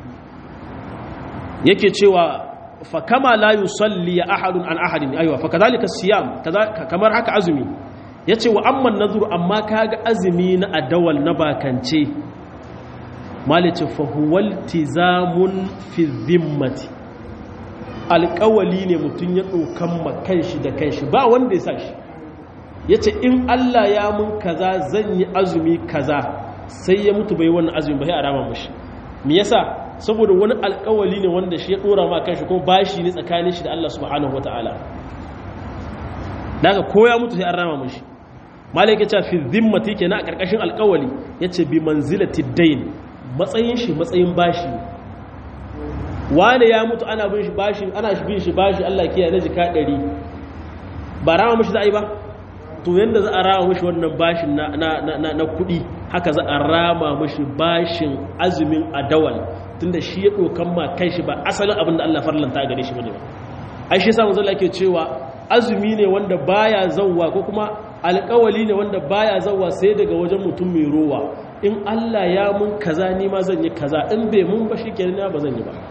yake cewa fa kama la yusalli ahadun an ahadin aywa fa kadhalika siyam kamar haka azumi yace wa amma nazuru amma kaga azumi na adawal na bakance malice fa huwal tizamun fi dhimmati alƙawali ne mutum ya ɗaukan ma kanshi da kanshi ba wanda ya sa shi ya ce in Allah ya mun kaza zan yi azumi kaza sai ya mutu bai wannan azumi ba sai a rama mashi me yasa saboda wani alƙawali ne wanda shi ya ɗora ma kanshi kuma bashi ne tsakanin shi da Allah subhanahu wataala daga ko ya mutu sai an rama mashi malai ya ce fi zimmati kenan a ƙarƙashin alƙawali yace bi manzilati dain matsayin shi matsayin bashi ne wane ya mutu ana bin shi bashi ana bin shi bashi Allah kiyaye na jika 100 ba rama mishi za a yi ba to yanda za a rama mishi wannan bashin na na na na kudi haka za a rama mishi bashin azumin adawal tunda shi ya dokan ma kanshi ba asalin abin da Allah farlanta gare shi bane ba ai shi yasa manzo Allah yake cewa azumi ne wanda baya zawwa ko kuma alƙawali ne wanda baya zawa sai daga wajen mutum mai rowa in Allah ya mun kaza ni ma zan yi kaza in bai mun ba shikenan ba zan yi ba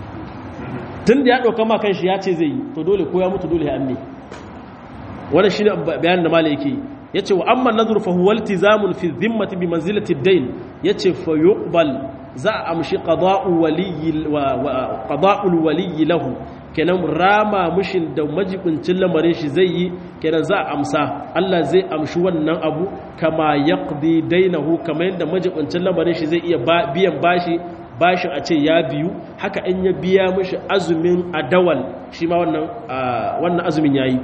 tun da ya ɗauka ma kanshi ya ce zai yi to dole ko ya mutu dole ya amme wannan shine bayanin da malai yake yace wa amma nadhur fa huwa iltizamun fi dhimmati bi manzilati ad-dayn yace fa yuqbal za a amshi qada'u waliyyi wa qada'ul waliyyi lahu kenan rama mushin da majibincin lamarin shi zai yi kenan za a amsa Allah zai amshi wannan abu kama yaqdi dainahu kamar yadda majibincin lamarin shi zai iya biyan bashi bashin a ce ya biyu haka in ya biya mishi azumin adawal shi ma wannan wannan azumin yayi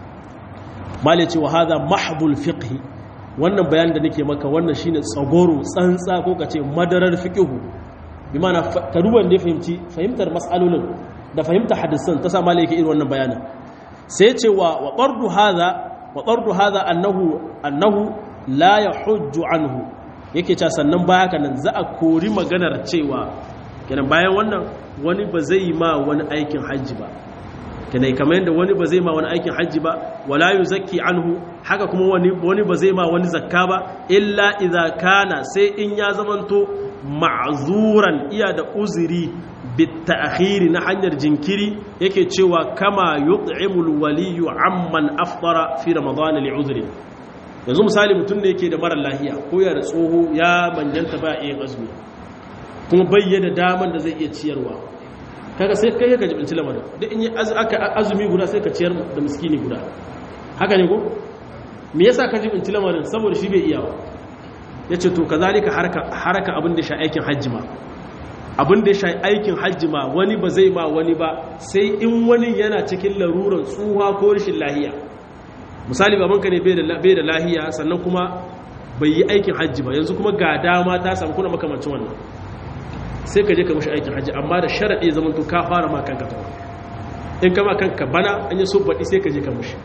mali ce wa hadha mahdhul fiqh wannan bayanin da nake maka wannan shine tsagoro tsantsa ko kace madarar fiqh bi ma'ana ka duba da fahimci fahimtar mas'alolin da fahimta hadisan ta sa mali yake irin wannan bayanin sai ce wa wa qardu hadha wa qardu hadha annahu annahu la yahujju anhu yake cewa sannan baya haka nan za a kori maganar cewa kenan bayan wannan wani ba zai ma wani aikin hajji ba kenan kamar yadda wani ba zai ma wani aikin hajji ba wala yuzakki anhu haka kuma wani wani ba zai ma wani zakka ba illa idza kana sai in ya zamanto ma'zuran iya da uzuri bita'khiri na hanyar jinkiri yake cewa kama yut'imul waliyu amman aftara fi ramadan li'udhri yanzu misali mutum ne yake da mara lahiya ko ya da tsoho ya manjanta ba yin azumi kuma bayyana daman da zai iya ciyarwa kaga sai kai ka jibinci lamarin duk in yi aka azumi guda sai ka ciyar da miskini guda haka ne ko me yasa ka jibinci lamarin saboda shi bai iya yace to kazalika haraka haraka abin da sha aikin hajji ma abin da sha aikin hajji ma wani ba zai ma wani ba sai in wani yana cikin laruran tsuha ko rashin lahiya misali babanka ne bai da lahiya sannan kuma bai yi aikin hajji ba yanzu kuma ga dama ta samu kuna makamancin wannan sai ka je ka mashi aikin hajji amma da sharaɗi zaman to ka fara ma kanka ta in kama kanka bana an yi so baɗi sai ka je ka mashi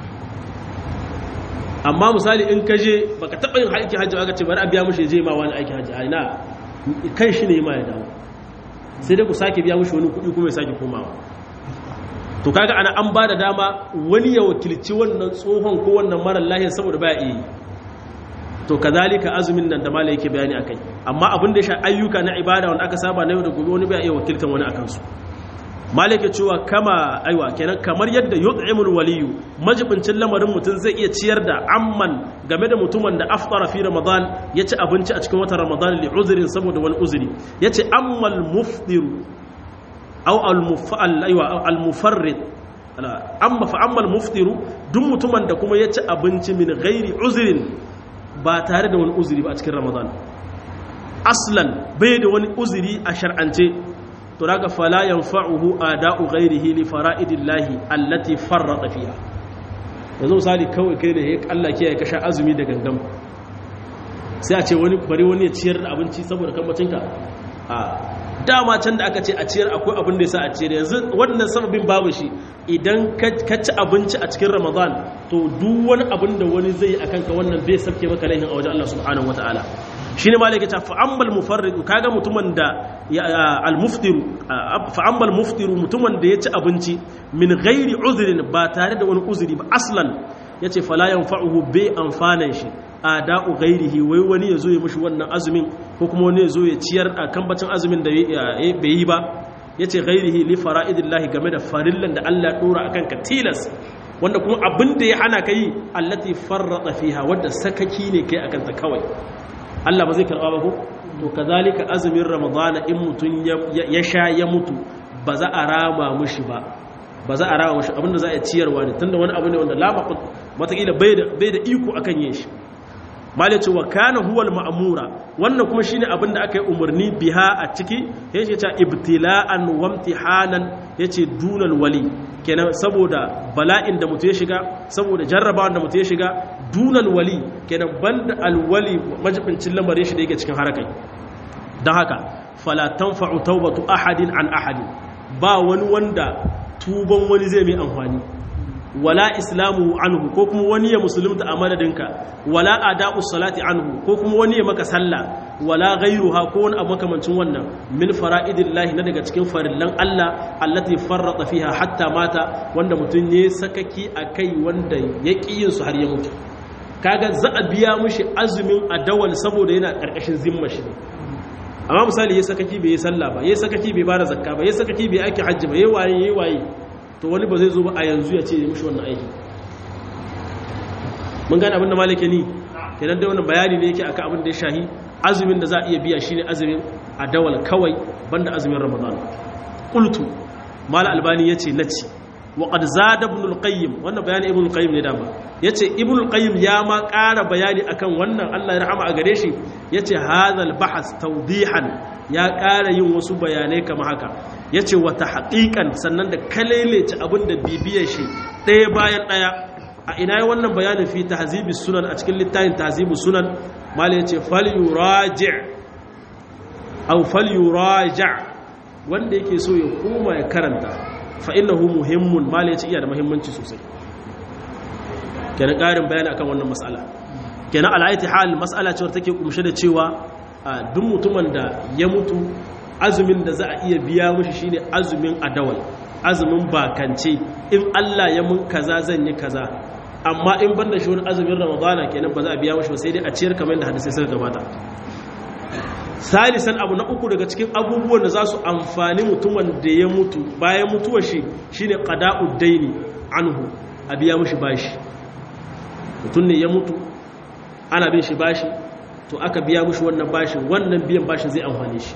amma misali in ka je baka taɓa yin aikin hajji aka ce bari a biya mashi je ma wani aikin hajji a ina kan shi ne ma ya dawo sai dai ku sake biya mashi wani kuɗi kuma ya sake komawa to kaga ana an ba da dama wani ya wakilci wannan tsohon ko wannan marar lahiyar saboda baya iya yi to kazalika azumin nan da mala yake bayani akai amma abin da ya sha ayyuka na ibada wanda aka saba na yau da gobe wani baya iya wakiltan wani akan su mala yake cewa kama aiwa kenan kamar yadda yut'imul waliyu majibincin lamarin mutum zai iya ciyar da amman game da mutumin da aftara fi ramadan ya ci abinci a cikin watan ramadan li uzrin saboda wani uzuri yace ammal mufdiru aw al-mufarrid amma fa amma al-muftiru duk mutumin da kuma ya ci abinci min ghairi uzrin ba tare da wani uzuri ba a cikin ramadan aslan bai da wani uzuri a shar'ance to daga fala yanfa'uhu ada'u ghairihi li fara'idillahi allati farrata fiha yanzu misali kawai kai ne Allah ke ya kasha azumi da gangan sai a ce wani bari wani ya ciyar da abinci saboda kambacinka a dama can da aka ce a ciyar akwai abin da ya sa a ciyar yanzu wannan sababin babu shi idan ka ci abinci a cikin ramadan to duk wani abin da wani zai yi a kanka wannan bai sabke maka laihin a wajen Allah subhanahu wa ta'ala shi ne malaka ta fa'ambal mufarridu kaga mutumin da al-muftiru fa'ambal muftiru mutumin da ya ci abinci min ghairi uzrin ba tare da wani uzuri ba aslan yace fala yanfa'uhu bai amfanan shi ada'u ghairihi wai wani yazo ya mushi wannan azumin ko kuma wani yazo ya ciyar a kambacin azumin da bai yi ba yace ghairihi li fara'idillahi game da farillan da Allah ya dora akan ka tilas wanda kuma abin da ya hana kai allati farrata fiha wanda sakaki ne kai akan ta kawai Allah ba zai karba ba ko to kazalika azumin ramadana in mutun ya sha ya mutu ba za a rama mushi ba ba za a rama mushi abinda za a ciyarwa ne tunda wani abu ne wanda la matakila bai da iko akan yin shi malai ce wa kana huwal ma'mura wannan kuma shine abin da aka yi umarni biha a ciki yace ta ibtila'an wa imtihanan yace dunal wali kenan saboda bala'in da mutu ya shiga saboda jarrabawan da mutu ya shiga dunal wali kenan banda alwali majibincin lamarin shi da yake cikin harakai don haka fala tanfa'u tawbatu ahadin an ahadin ba wani wanda tuban wani zai mai amfani wala islamu anhu ko kuma wani ya musulunta a madadinka wala ada'u salati anhu ko kuma wani ya maka sallah wala ghayruha ko wani abu makamancin wannan min fara'idillahi na daga cikin farillan Allah allati farrata fiha hatta mata wanda mutun ya sakaki akai wanda ya yin su har ya mutu kaga za a biya mushi azumin adawal saboda yana karkashin zimma shi amma misali yayi sakaki bai yi sallah ba yayi sakaki bai bada zakka ba yayi sakaki bai aiki hajji ba yayi waye yayi waye to wani ba zai zo ba a yanzu ya ce ya mushi wannan aiki mun gane abin da malike ni kenan dai wannan bayani ne yake akan abin da ya shahi azumin da za a iya biya shine azumin adawal kawai banda azumin ramadan qultu mal albani yace nace wa qad zada ibn al-qayyim wannan bayani ibn al-qayyim ne dama yace ibn al-qayyim ya ma ƙara bayani akan wannan Allah ya rahama a gare shi yace hadha al-bahth tawdihan ya ƙara yin wasu bayanai kamar haka yace wa tahqiqan sannan da kalelece abinda bibiyar shi ɗaya bayan ɗaya a ina yi wannan bayanin fi tahzibus sunan a cikin littafin tahzibus sunan malai yace fal yuraji' aw fal yuraji' wanda yake so ya koma ya karanta fa'innahu muhimmun ma ya ce iya da muhimmanci sosai kenan ƙarin bayani akan wannan matsala kenan al'aiti hal matsala cewar take kumshe da cewa a duk mutumin da ya mutu azumin da za a iya biya mushi shine azumin adawal azumin bakance in Allah ya mun kaza zan yi kaza amma in banda shi wani azumin ramadana kenan ba za a biya mushi ba sai dai a ciyar kamar da hadisai suka gabata salisan abu na uku daga cikin abubuwan da za su amfani mutumin da ya mutu bayan mutuwar shi shine qada'ud daini anhu a biya mushi bashi mutum ne ya mutu ana bin shi bashi to aka biya mushi wannan bashin wannan biyan bashin zai amfane shi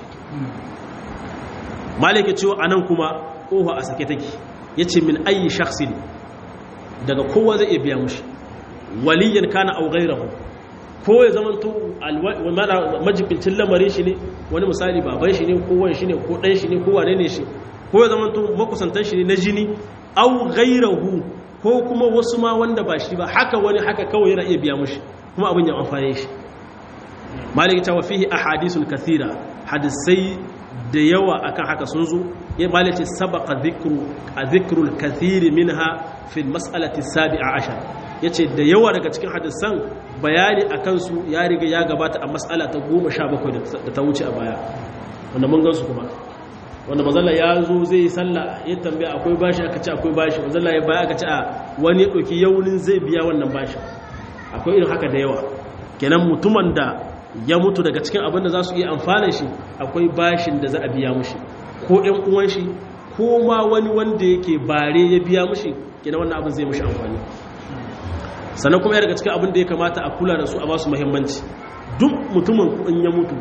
malaka cewa anan kuma kofa a sake take yace min ayi shakhsin daga kowa zai iya biya mushi waliyan kana aw ghayrahu ko ya zama to majibincin lamarin shi ne wani misali baban shi ne ko wani shi ne ko ɗan shi ne ko wane ne shi ko ya zama to makusantan shi ne na jini au gairahu ko kuma wasu ma wanda ba shi ba haka wani haka kawai yana iya biya mushi kuma abin ya amfane shi maliki ta wafihi ahadisul kathira hadisai da yawa akan haka sun zo ya maliki sabaqa dhikru a dhikrul kathiri minha fi mas'alati sabi'a ashar yace da yawa daga cikin hadisan bayani a kansu ya riga ya gabata a matsala ta goma sha bakwai da ta wuce a baya wanda mun gansu kuma wanda mazalla ya zo zai yi sallah ya tambaya akwai bashi aka ce akwai bashi mazalla ya baya aka ce a wani ya ɗauki yaunin zai biya wannan bashi akwai irin haka da yawa kenan mutumin da ya mutu daga cikin abin da za su iya amfana shi akwai bashin da za a biya mushi ko ƴan uwan shi ko ma wani wanda yake bare ya biya mushi kenan wannan abin zai mushi amfani sannan kuma ya daga cikin abin da ya kamata a kula da su a ba su muhimmanci duk mutumin in ya mutu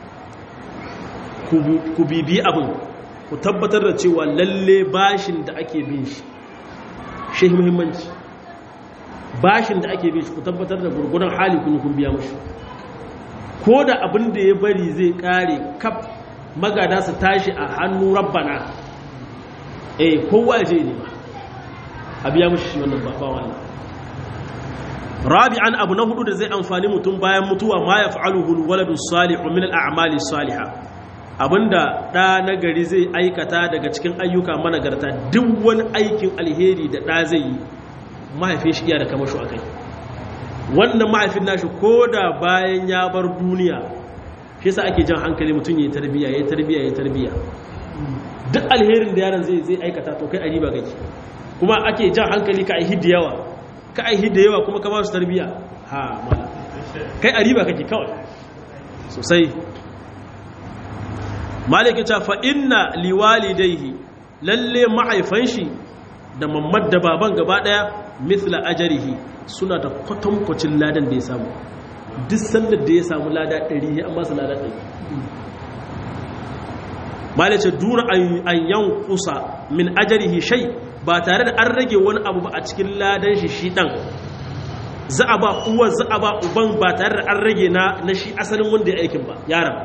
ku bibi abin ku tabbatar da cewa lalle bashin da ake bin shi shi muhimmanci bashin da ake bin shi ku tabbatar da gurgunan hali kun kun biya mushi ko da abin da ya bari zai kare kaf magada su tashi a hannu rabbana eh kowa je ne ba a biya mushi shi wannan ba wannan rabi'an abu na hudu da zai amfani mutum bayan mutuwa ma ya fa'aluhu waladu salihu min al'amali salihah abinda ɗa na gari zai aikata daga cikin ayyuka managarta duk wani aikin alheri da ɗa zai yi mahaifin shi iya da kamashu a kai wannan mahaifin nashi ko da bayan ya bar duniya shi sa ake jan hankali mutum ya yi tarbiya ya yi tarbiya ya yi tarbiya duk alherin da yaron zai zai aikata to kai a riba kake kuma ake jan hankali ka aihi da yawa ka aihi da yawa kuma ka ba su tarbiya ha mala kai a riba kake kawai sosai malikin ta fa inna liwalidaihi lalle ma'aifan shi da mamad da baban gaba daya mithla ajarihi suna da kwatankwacin ladan da ya samu duk sandar da ya samu lada 100 ya amma su lada 100 malice duna an yan kusa min ajarihi shay ba tare da an rage wani abu ba a cikin ladan shi shi dan za a ba uwar za a ba uban ba tare da an rage na na shi asalin wanda ya aikin ba yaran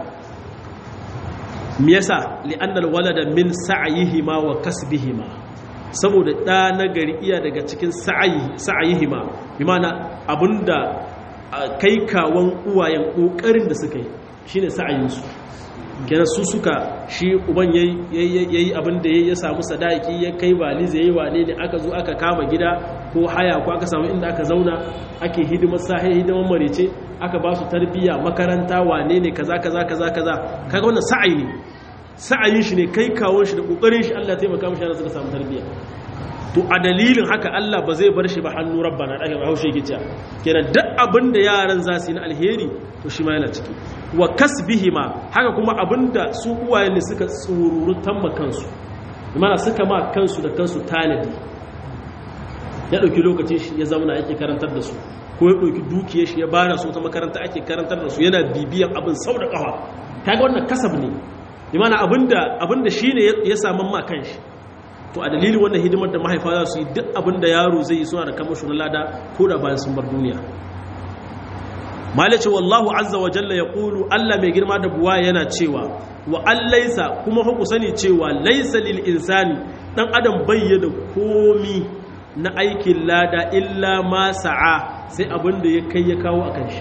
me yasa li'annal walada min sa'yihima wa kasbihima saboda da na gari iya daga cikin sa'ayi sa'yihima bi mana abinda kai kawon uwayen kokarin da suka yi shine sa'ayin su kenan su suka shi uban yayi yayi abinda yayi ya samu sadaki ya kai baliza yayi wane ne aka zo aka kama gida ko haya ko aka samu inda aka zauna ake hidimar sahi hidimar marice aka ba su tarbiyya makaranta wane ne kaza kaza kaza kaza kaga wannan sa'ayi ne sa'ayin shi ne kai kawon shi da kokarin shi Allah ya taimaka mishi yana suka samu tarbiyya to a dalilin haka Allah ba zai bar shi ba hannu rabbana da aka haushe yake cewa kenan duk abin da yaran za su yi na alheri to shi ma yana ciki wa kasbihima haka kuma abinda su uwaye ne suka tsururutan ma kansu mana suka ma kansu da kansu tanadi ya dauki lokacin shi ya zauna yake karantar da su ko ya dauki dukiyar shi ya bara su ta makaranta ake karantar da su yana bibiyan abin sau da kafa kaga wannan kasab ne imana abinda abinda shine ya samu ma kanshi to a dalilin wannan hidimar da mahaifa za su yi duk abinda yaro zai yi suna da kamashin lada ko da bayan sun bar duniya malice wallahu azza wa jalla ya ƙulu allah mai girma da buwa yana cewa wa an laisa kuma haku sani cewa laisa lil insani dan adam bayyana komi na aikin lada illa ma sa'a sai abin da ya kai ya kawo a kan shi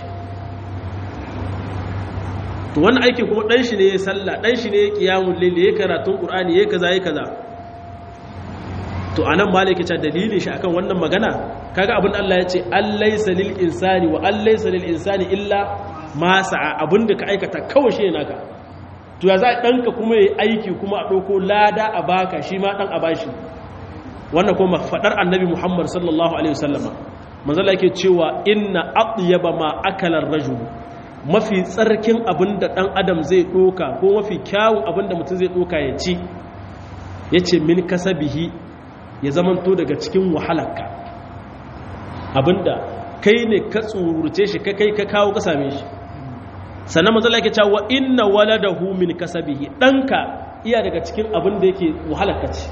to wannan aikin kuma dan shi ne ya sallah dan shi ne ya kiyamun laili ya karatun qur'ani ya kaza ya kaza to anan malaki ta dalilin shi akan wannan magana kaga abin Allah ya ce allaysa lil insani wa allaysa lil insani illa ma sa'a abinda ka aikata kawai shi naka to ya za danka kuma yayi aiki kuma a dauko lada a baka shi ma dan a bashi wannan kuma fadar annabi Muhammad sallallahu alaihi wasallama manzo Allah yake cewa inna atyaba ma akala ar-rajul mafi tsarkin abinda dan adam zai doka ko mafi kyawun abinda mutum zai doka ya ci yace min kasabihi ya zamanto daga cikin wahalarka abinda kai ne ka tsururce shi ka kai ka kawo ka same shi sannan mazala yake cewa inna waladahu min kasabihi danka iya daga cikin abin da yake wahalarka ce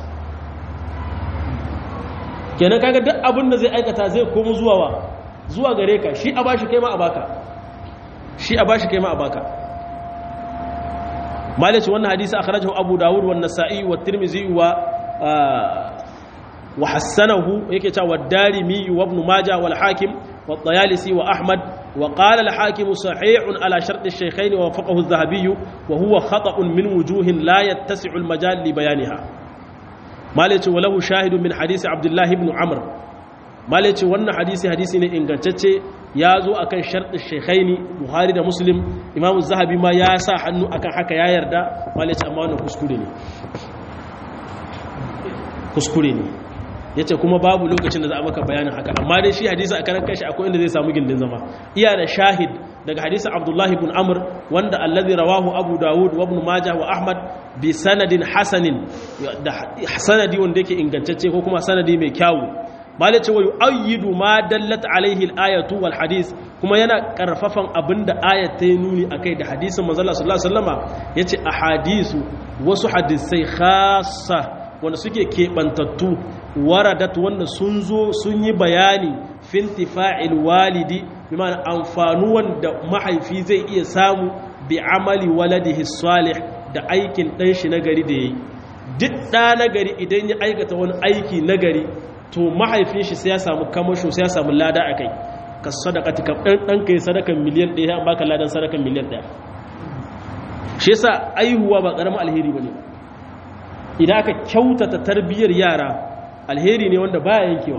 kenan kaga duk abin da zai aikata zai komo zuwa wa zuwa gare ka shi a bashi kai ma a baka shi a bashi kai ma a baka malaci wannan hadisi akhrajahu abu dawud wa nasa'i wa tirmidhi wa وحسنه يكتا والدارمي وابن ماجه والحاكم والطيالسي وأحمد وقال الحاكم صحيح على شرط الشيخين ووافقه الذهبي وهو خطأ من وجوه لا يتسع المجال لبيانها مالك وله شاهد من حديث عبد الله بن عمرو مالك وانا حديث حديث إنغانتاتي يازو أكن شرط الشيخين بخاري دا مسلم إمام الذهبي ما ياسا حنو أكن حكا يا يردا مالك أمانو كسكوليني كسكوليني ya ce kuma babu lokacin da za a maka bayanin haka amma dai shi hadisa a karan kashi akwai inda zai samu gindin zama iya da shahid daga hadisa abdullahi ibn amr wanda allazi rawahu abu dawud wa ibn majah wa ahmad bi sanadin hasanin da sanadi wanda yake ingantacce ko kuma sanadi mai kyawu malai ce wa yu'ayyidu ma dallat alaihi al-ayatu wal hadis kuma yana karfafan abinda ayat ta yi nuni akai da hadisin manzo Allah sallallahu alaihi wasallama yace ahadisu wasu hadisai khassa wanda suke keɓantattu waradat wanda sun zo sun yi bayani fintifa'il walidi bi ma'ana amfanuwan da mahaifi zai iya samu bi amali waladihi salih da aikin ɗan shi nagari da yayi duk ɗa nagari idan ya aikata wani aiki nagari to mahaifin shi sai ya samu kamasho sai ya samu lada a kai ka sadaka ka ɗan ɗan kai sadakan miliyan ɗaya an baka ladan sadakan miliyan ɗaya shi yasa aihuwa ba ƙaramin alheri ba ne idan aka kyautata tarbiyyar yara alheri ne wanda baya yankewa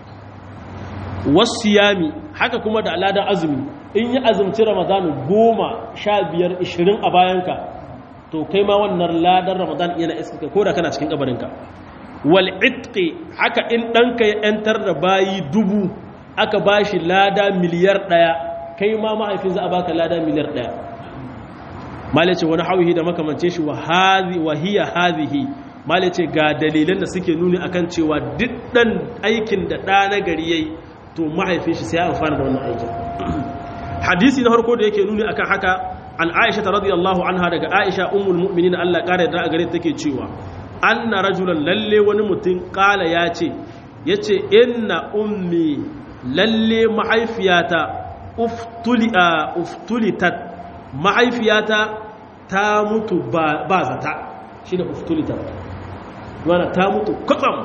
wasu yami haka kuma da aladan azumi in yi azumci ramadanu goma sha biyar ishirin a bayanka to kai ma wannan ladan ramadan yana iska ko da kana cikin kabarinka wal itqi haka in ɗanka ya ‘yantar da bayi dubu aka ba shi lada miliyar ɗaya kai ma mahaifin za a baka lada miliyar ɗaya malice wani hauhi da makamance shi wa hiya hazihi malice ga dalilan da suke nuni akan cewa duk ɗan aikin da ɗa na gari yayi to mahaifin shi sai ya amfana da wannan aikin hadisi na farko da yake nuni akan haka an aisha ta radiyallahu anha daga aisha ummul mu'minin Allah kare da gare take cewa anna rajulan lalle wani mutum kala ya ce yace inna ummi lalle mahaifiyata uftuli uftulitat mahaifiyata ta mutu ba zata shine uftulitat wana ta mutu kwatsam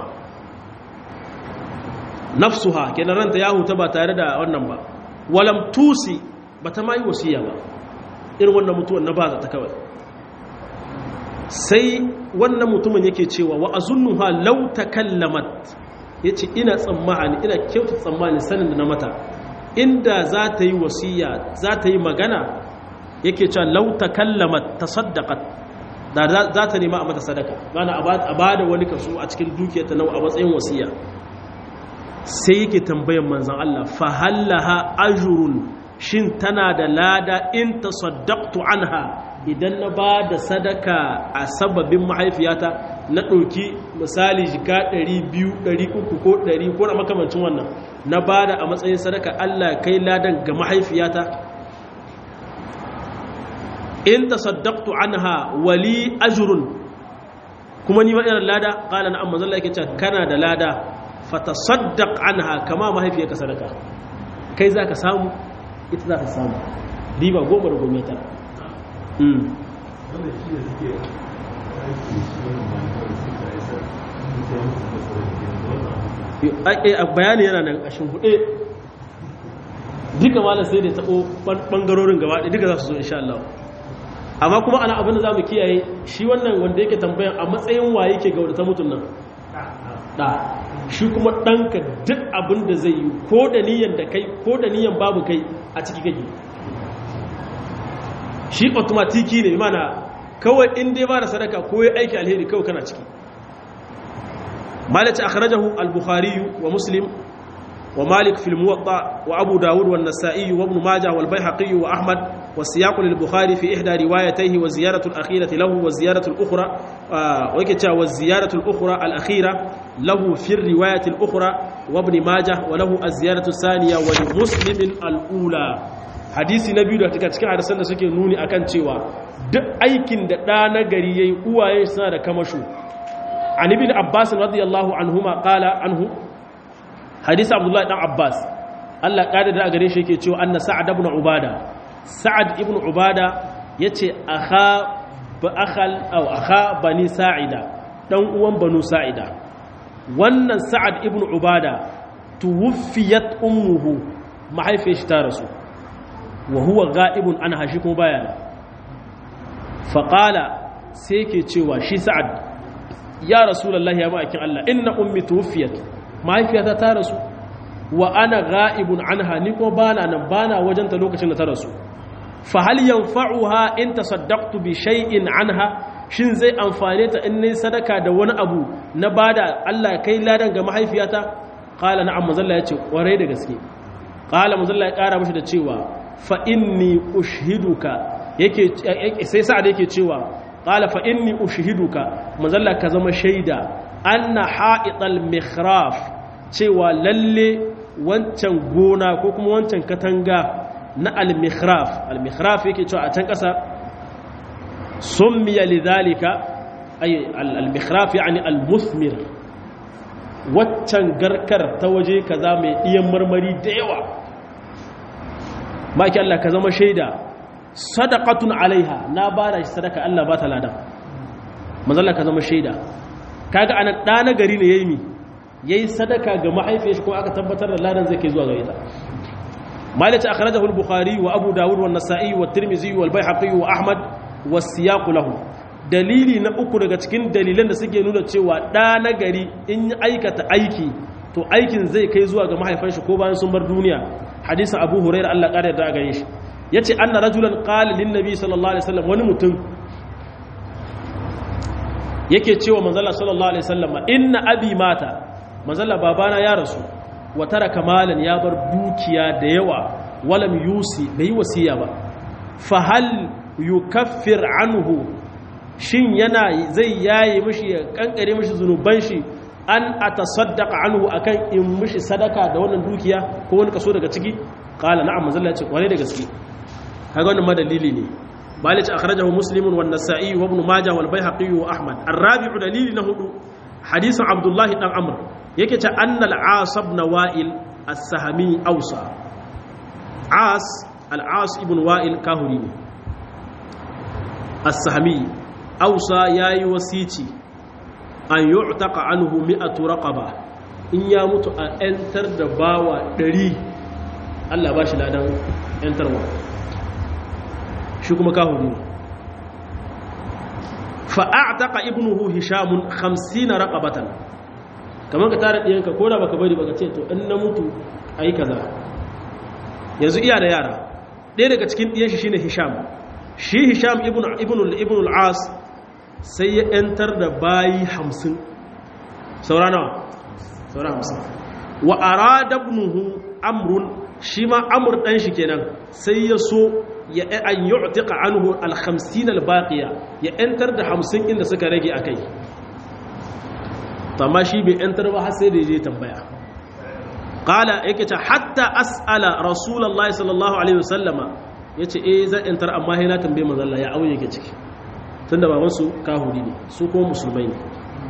nafsuha kenan ranta ya huta ba tare da wannan ba walam tusi ba ta mai wasiya ba irin wannan mutuwan na baza ta kawai sai wannan mutumin yake cewa wa azunnuha law takallamat yace ina tsammani ina kyauta tsammani sanin da na mata inda za ta yi wasiya za ta yi magana yake cewa law takallamat tasaddaqat da za ta nema a mata sadaka mana a ba da wani kaso a cikin dukiyarta na a matsayin wasiya sai yake tambayan manzan Allah fahallaha ajurun shin tana da lada in tasaddaqtu anha idan na ba da sadaka a sababin mahaifiyata na ɗauki misali jika 200 300 ko 100 ko na makamancin wannan na ba da a matsayin sadaka Allah kai ladan ga mahaifiyata in tasaddaqtu anha wali ajrun kuma ni ma ina lada qala na'am manzo Allah yake cewa kana da lada fatasaddaq anha kama mahaifiyarka sadaka kai zaka samu ita za ta samu riba goma da gome ta bayani yana nan a shimfiɗe duka malar sai da taɓo ɓangarorin gaba ɗaya duka za su zo insha Allah amma kuma ana abin da za mu kiyaye shi wannan wanda yake tambayan a matsayin wa yake ga wadata mutum nan ɗa shi kuma ɗanka duk abin da zai yi ko da niyan da kai ko da niyan babu kai a ciki kake shi automatiki ne mana kawai in dai ba da sadaka ko ya aiki alheri kawai kana ciki malaci akhrajahu al-bukhari wa muslim wa malik fil muwatta wa abu dawud wa an-nasa'i wa ibn majah wal baihaqi wa ahmad wa siyaq lil-bukhari fi ihda riwayatayhi wa ziyaratu al-akhirati lahu wa ziyaratu al-ukhra wa yake cewa wa ziyaratu al-ukhra al-akhira lahu fi riwayati al-ukhra wa ibn majah wa lahu az-ziyaratu thaniya wa li muslim al-ula hadisi na biyu da take cikin hadisan da suke nuni akan cewa duk aikin da ɗa na gari yayi uwaye suna da kamasho an ibn abbas radiyallahu anhuma qala anhu hadisi abdullahi dan abbas Allah kada da gare shi yake cewa anna sa'ad ibn ubada sa'ad ibn ubada yace akha ba akhal aw akha bani sa'ida dan uwan banu sa'ida wannan sa'ad ibn ubada tuwfiyat ummuhu mahaifiyar shi ta rasu wa huwa ga'ibun an hashi kuma bayana faƙala sai ke cewa shi sa'ad ya rasulallah ya ma'aikin Allah inna ummi tuwfiyat mahaifiyata ta rasu wa ana ga'ibun anha ni kuma bana nan bana wajenta lokacin da ta rasu fa hal yanfa'uha in tasaddaqtu bi shay'in anha shin zai amfane ta in nayi sadaka da wani abu na bada Allah kai ladan ga mahaifiyata qala na'am mazalla yace kwarai da gaske qala mazalla ya kara mishi da cewa fa inni ushiduka yake sai sa'ad yake cewa qala fa inni ushiduka mazalla ka zama shaida anna ha'ital mikhraf cewa lalle wancan gona ko kuma wancan katanga na al-mikhraf al-mikhraf yake cewa a can kasa summiya lidhalika ay al-mikhraf yani al-muthmir waccan garkar ta waje kaza mai diyan marmari da yawa maki Allah ka zama shaida sadaqatun alaiha na bada shi sadaka Allah ba ta ladan manzalla ka zama shaida kaga anan da na gari ne yayi mi yayi sadaka ga mahaifiyar shi ko aka tabbatar da ladan zai kai zuwa ga ita malaka akhrajahu al-bukhari wa abu dawud wa an-nasa'i wa tirmidhi wa al-baihaqi wa ahmad wa siyaq lahu dalili na uku daga cikin dalilan da suke nuna cewa da na gari in aikata aiki to aikin zai kai zuwa ga mahaifan shi ko bayan sun bar duniya hadisin abu hurairah Allah ƙara yarda a gare shi yace anna rajulan qala lin nabi sallallahu alaihi wasallam wani mutum yake cewa manzala sallallahu alaihi wasallam inna abi mata manzala babana ya rasu wa taraka malan ya bar dukiya da yawa walam yusi bai wasiya ba fa hal yukaffir anhu shin yana zai yaye mishi ya kankare mishi zunuban shi an atasaddaqa anhu akan in mishi sadaka da wannan dukiya ko wani kaso daga ciki qala na'am manzala ya ce kware da gaske kaga wannan madalili ne مالك أخرجه مسلم والنسائي وابن ماجه والبيهقي وأحمد الرابع دليل نهض حديث عبد الله بن عمرو يكتا أن العاص بن وائل السهمي أوصى عاص العاص ابن وائل كاهري السهمي أوصى ياي وسيتي أن يعتق عنه مئة رقبة إن يموت أنتر دباوة دري الله باشي لا دان أنتر وقت shi kuma kahuri ne fa'a'ataka ibnuhu hishamun 50 raqabatan kamar ka tare diyanka ko da baka bari baka ce to in na mutu ayi kaza yanzu iya da yara ɗaya daga cikin diyan shi shine hisham shi hisham ibnu ibnu ibnu al-as sai ya ‘yantar da bayi hamsin saura nawa saura hamsin wa arada ibnuhu amrun shi ma amur ɗan shi kenan sai ya so ya an yi utika anhu alhamsin albaqiya ya ‘yantar da hamsin inda suka rage a kai amma shi bai ‘yantar ba har sai da je tambaya ƙala yake ce hatta as'ala rasulallah sallallahu alaihi wasallama ya ce eh zan ‘yantar amma haina tambaye mazalla ya auye yake ciki tun da babansu kahuri ne su kuma musulmai ne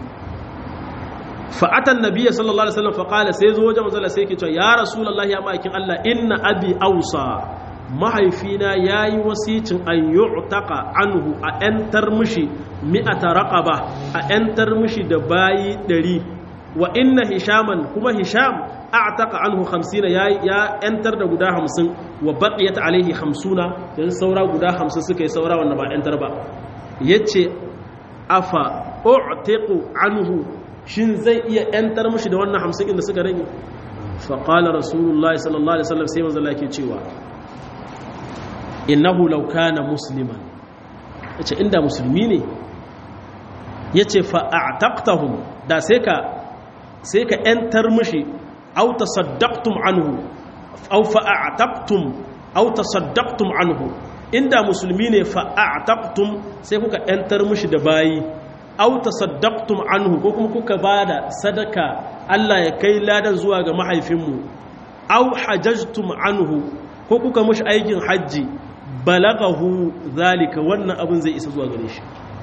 fa'atan nabiya sallallahu alaihi wasallam faƙala sai zo wajen mazalla sai yake ce ya rasulallah ya ma'aikin allah inna abi ausa mahaifina ya yi wasicin an yi anhu a ‘yantar mushi mi'ata raƙaba a ‘yantar mushi da bayi ɗari wa inna hishaman kuma hisham a taƙa anhu hamsina ya ‘yantar da guda hamsin wa baƙiyat alaihi hamsuna yanzu saura guda hamsin suka yi saura wanda ba ‘yantar ba ya ce afa o'teku anhu shin zai iya ‘yantar mushi da wannan hamsin inda suka rage faƙalar rasulullah sallallahu alaihi wasallam sai manzala ke cewa innahu law kana musliman yace inda musulmi ne yace fa a'taqtahum da sai ka sai ka entar mishi aw tasaddaqtum anhu aw fa a'taqtum aw tasaddaqtum anhu inda musulmi ne fa a'taqtum sai kuka entar mishi da bayi aw tasaddaqtum anhu ko kuma kuka bada sadaka Allah ya kai ladan zuwa ga mahaifinmu aw hajajtum anhu ko kuka mushi aikin hajji balagahu zalika wannan abin zai isa zuwa gare shi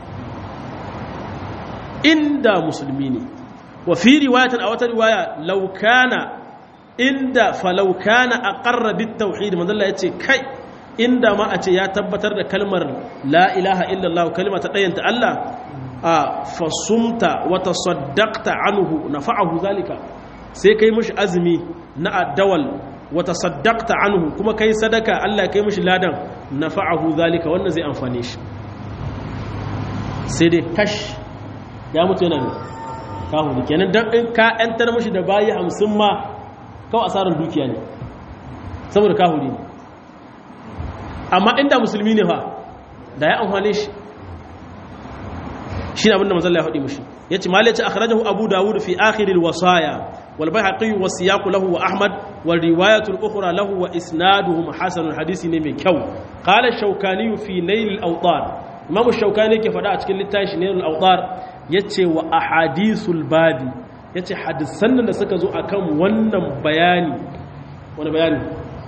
inda musulmi ne wa fi riwayatin a wata riwaya laukana inda falaukana a ƙarrabin tauhid manzalla ya ce kai inda ma a ce ya tabbatar da kalmar la ilaha illallah kalma ta ɗayanta Allah a fasumta wata saddakta anhu na fa'ahu zalika sai kai mushi azumi na addawal wata saddakta anhu kuma kai sadaka Allah kai mishi ladan nafa'ahu zalika wannan zai amfane shi sai dai kash ya mutu yana ne kahu ne kenan dan in ka yantar mishi da bayi hamsin ma kawai asarar dukiya ne saboda kahu ne amma inda musulmi ne fa da ya amfane shi shi ne abinda mazalla ya haɗe mishi ya ce malaci akhrajahu abu dawud fi akhiril wasaya والبيهقي والسياق له وأحمد والرواية الأخرى له وإسنادهم حسن الحديث نمي كو قال الشوكاني في نيل الأوطار إمام الشوكاني كيف دعا تكل لتاش نيل الأوطار يتشي وأحاديث البادي يتشي حدثنا لسكزو أكم ونم بياني ونم بياني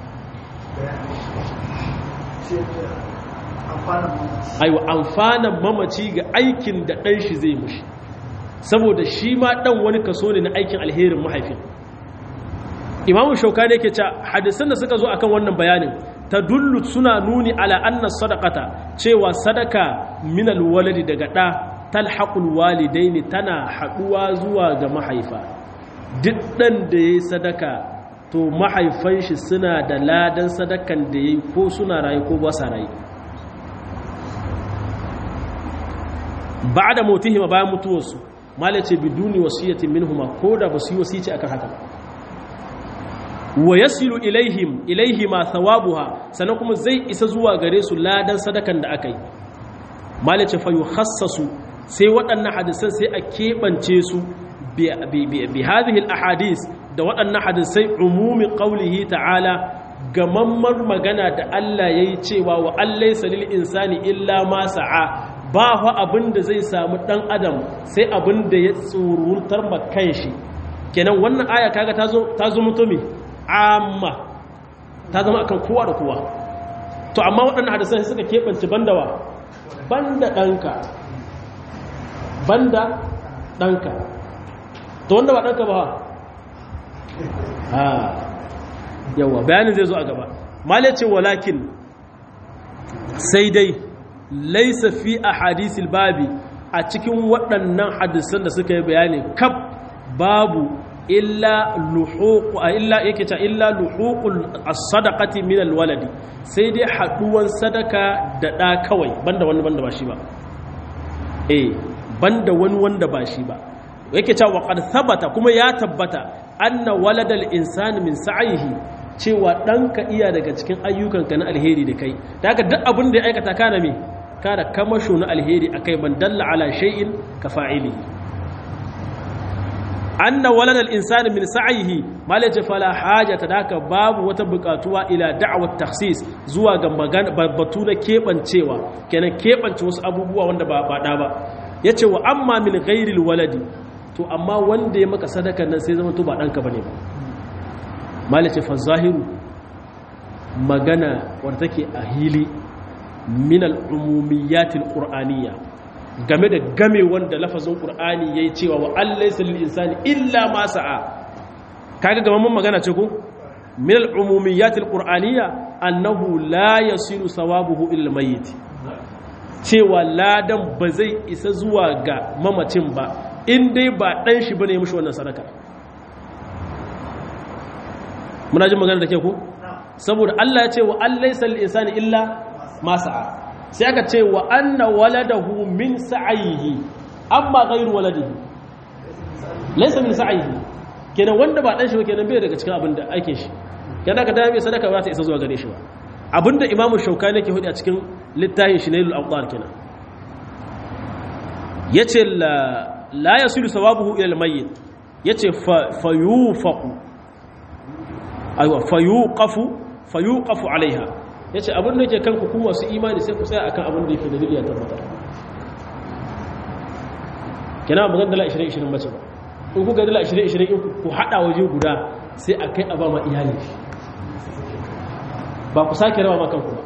aiwa amfanan mamaci ga aikin da ɗan shi zai mushi saboda shi ma ɗan wani kaso ne na aikin alherin mahaifin imamu shauka ne ke ce hadisan da suka zo akan wannan bayanin ta dullu suna nuni ala annas sadaqata cewa sadaka minal waladi daga ɗa talhaqul walidaini tana haɗuwa zuwa ga mahaifa duk ɗan da yayi sadaka to mahaifan shi suna da ladan sadakan da yayi ko suna rayu ko ba sa rayu ba'da mutihima bayan mutuwarsu mala ce biduni wasiyatin minhuma ko da ba su yi wasici akan haka wa yasilu ilaihim ilaihima thawabuha sannan kuma zai isa zuwa gare su ladan sadakan da aka yi mala ce fa yukhassasu sai waɗannan hadisan sai a keɓance su bi hadhihi ahadis da waɗannan hadisai umumi qaulihi ta'ala gamammar magana da Allah yayi cewa wa allaysa lil insani illa ma sa'a ba fa abin da zai samu ɗan adam sai abin da ya tsururtar makan shi kenan wannan aya kaga ta zo mutumi amma ta zama akan kowa da kowa to amma waɗannan hadisai suka keɓance bandawa banda ɗanka banda ɗanka to wanda ba ɗanka ba ha yawa bayanin zai zo a gaba male ce walakin sai dai laisa fi a hadisil babi a cikin waɗannan hadisan da suka yi bayani kaf babu illa luhuqu illa yake ta illa luhuqul as-sadaqati min al-waladi sai dai haduwan sadaka da da kawai banda wani banda ba shi ba eh banda wani wanda ba shi ba yake ta wa qad thabata kuma ya tabbata anna waladal insani min sa'ihi cewa ɗanka iya daga cikin ayyukanka na alheri da kai da haka duk abin da ya aikata kana me kada kamasho na alheri akai man dalla ala shay'in ka fa'ili anna walad al-insani min sa'ihi malaje fala hajata daka babu wata bukatuwa ila da'wat takhsis zuwa ga magana batu na kebancewa kenan kebance wasu abubuwa wanda ba ba da ba yace wa amma min ghairi waladi to amma wanda ya maka sadaka nan sai zama to ba danka bane ba malaje fa zahiru magana wanda take a hili min al-umumiyat al-qur'aniyya game da game wanda lafazin qur'ani yayi cewa wa allaysa lil insani illa ma sa'a kaga gaban mun magana ce ko min al-umumiyat al-qur'aniyya annahu la yasiru sawabuhu ila al-mayyit cewa ladan ba zai isa zuwa ga mamacin ba in dai ba dan shi bane ya mishi wannan sadaka muna jin magana da ke ko saboda Allah ya ce wa allaysa lil insani illa ma sa'a sai aka ce wa anna waladahu min sa'ihi amma ghairu waladihi laysa min sa'ihi kenan wanda ba dan shi ba kenan bai daga cikin abin da aikin shi kenan ka dame sadaka ba ta isa zuwa gare shi ba abinda imamu shaukani yake hudu a cikin littafin shi nailul awdar kenan yace la la yasilu sawabuhu ila al-mayyit yace fa yufaqu aywa fa yuqafu fa yuqafu alaiha ya ce abin da ke kan ku masu imani sai ku tsaya akan abin da yake dalili ya tabbatar kina magana dala 20-20 mace ba in kuka dala 20-20 in ku hada waje guda sai a kai a ba ma iyali ba ku sake rawa ma kanku ba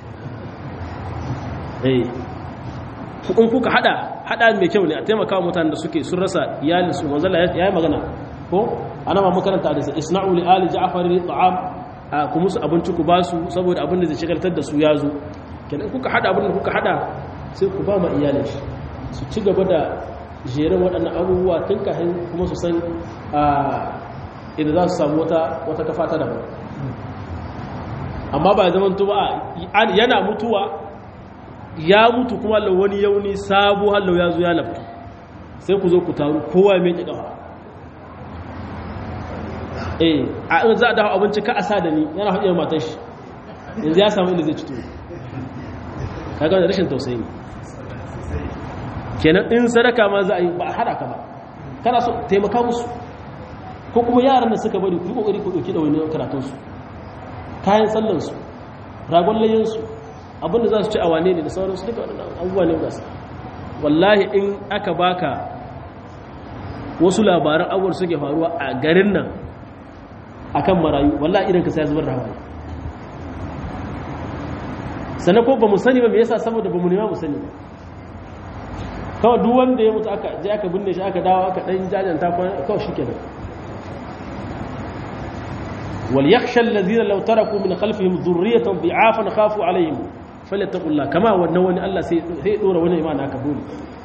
eh in kuka hada hada mai kyau ne a taimaka mutanen da suke sun rasa iyalinsu manzala ya yi magana ko ana ma makaranta da isna'u li ali ja'far ta'am a ku musu abinci ku ba su saboda abin da zai shigaltar da su ya zo kenan kuka hada abin da kuka hada sai ku ba ma iyalin shi su ci gaba da jerin waɗannan abubuwa tun kafin kuma su san idan za su samu wata wata kafa ta daban amma ba zaman to ba yana mutuwa ya mutu kuma Allah wani yauni sabo hallau ya zo ya lafa sai ku zo ku taru kowa mai ƙiƙawa eh a in za a dafa abinci ka a sa da ni yana haɗe matar shi yanzu ya samu inda zai cito kaga da rashin tausayi ne kenan in sadaka ma za a yi ba a haɗa ka ba kana so taimaka musu ko kuma yaran da suka bari ku yi ƙoƙari ku ɗauki da wani karatunsu kayan sallansu ragon layyansu abinda za su ci a wane ne da sauransu duka waɗannan abubuwa ne gasa wallahi in aka baka wasu labaran abubuwan suke faruwa a garin nan akan marayu wallahi idan ka sai zubar da hawaye sannan ko ba mu sani ba me yasa saboda ba mu nema mu sani ba kawai duk wanda ya mutu aka je aka binne shi aka dawo aka dan jajanta kawai shikenan wal yakhsha alladhina law taraku min khalfihim dhurriyatan dhi'afan khafu alaihim falyattaqullah kama wannan wani Allah sai sai dora wani imani aka dole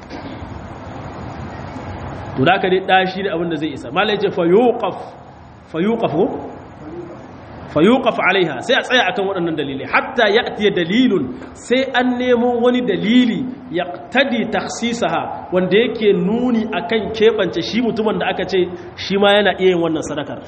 to da ka dai dashi da abin da zai isa malai ce fa yuqaf fayuqafu fayuqaf alaiha sai a tsaya akan waɗannan dalilai hatta ya'ti dalilun sai an nemo wani dalili yaqtadi takhsisaha wanda yake nuni akan kebance shi mutumin da aka ce shi ma yana iya yin wannan sadakar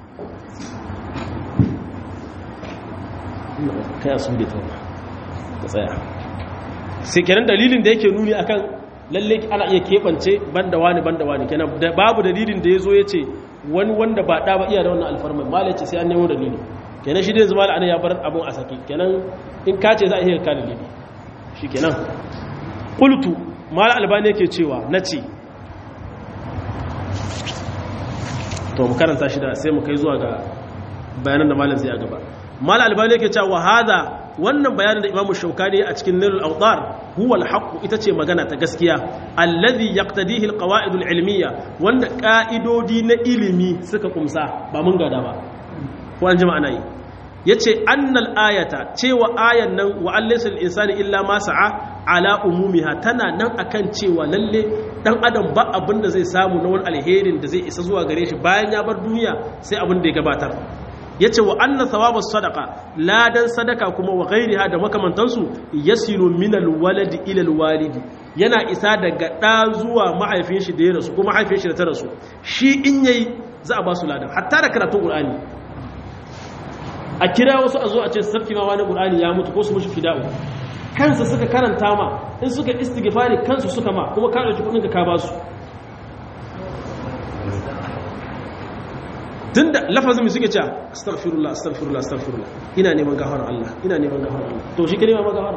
kai asu da ta ka tsaya sai kenan dalilin da yake nuni akan lalle ana iya kebance banda wani banda wani kenan babu dalilin da yazo yace wani wanda ba ɗa ba iya da wannan alfarmai malaci sai an nemo dalili kenan shi dai zama ana ya bar abin a saki kenan in ka ce za a iya ka dalili shi kenan ƙultu mala albani yake cewa na ce to mu karanta shi da sai mu kai zuwa ga bayanan da malam zai a gaba mala albani yake cewa hada wannan bayanin da imamu shaukani a cikin nilul awdar huwa alhaq ita ce magana ta gaskiya alladhi yaqtadihi alqawaid alilmiyya wanda ka'idodi na ilimi suka kumsa ba mun gada ba ko an jama'a nayi yace annal ayata cewa ayan nan wa allaysa insani illa ma sa'a ala umumiha tana nan akan cewa lalle dan adam ba abin da zai samu na wani alherin da zai isa zuwa gare shi bayan ya bar duniya sai abin da ya gabatar ya ce wa annan thawabin sadaka ladan sadaka kuma wa gairiha da makamantansu yasilu minal waladi ilal walidi yana isa daga ɗa zuwa mahaifin shi da ya rasu ko mahaifin shi da ta rasu shi in yayi za a ba su ladan hatta da karatun qur'ani a kira wasu a zo a ce sarki ma wani qur'ani ya mutu ko su mushi fida'u kansa suka karanta ma in suka istighfari kansu suka ma kuma ka dauki kudin ka ba su tunda lafazin suke cewa astaghfirullah astaghfirullah astaghfirullah ina neman gafarar Allah ina neman gafarar Allah to shi ke neman gafara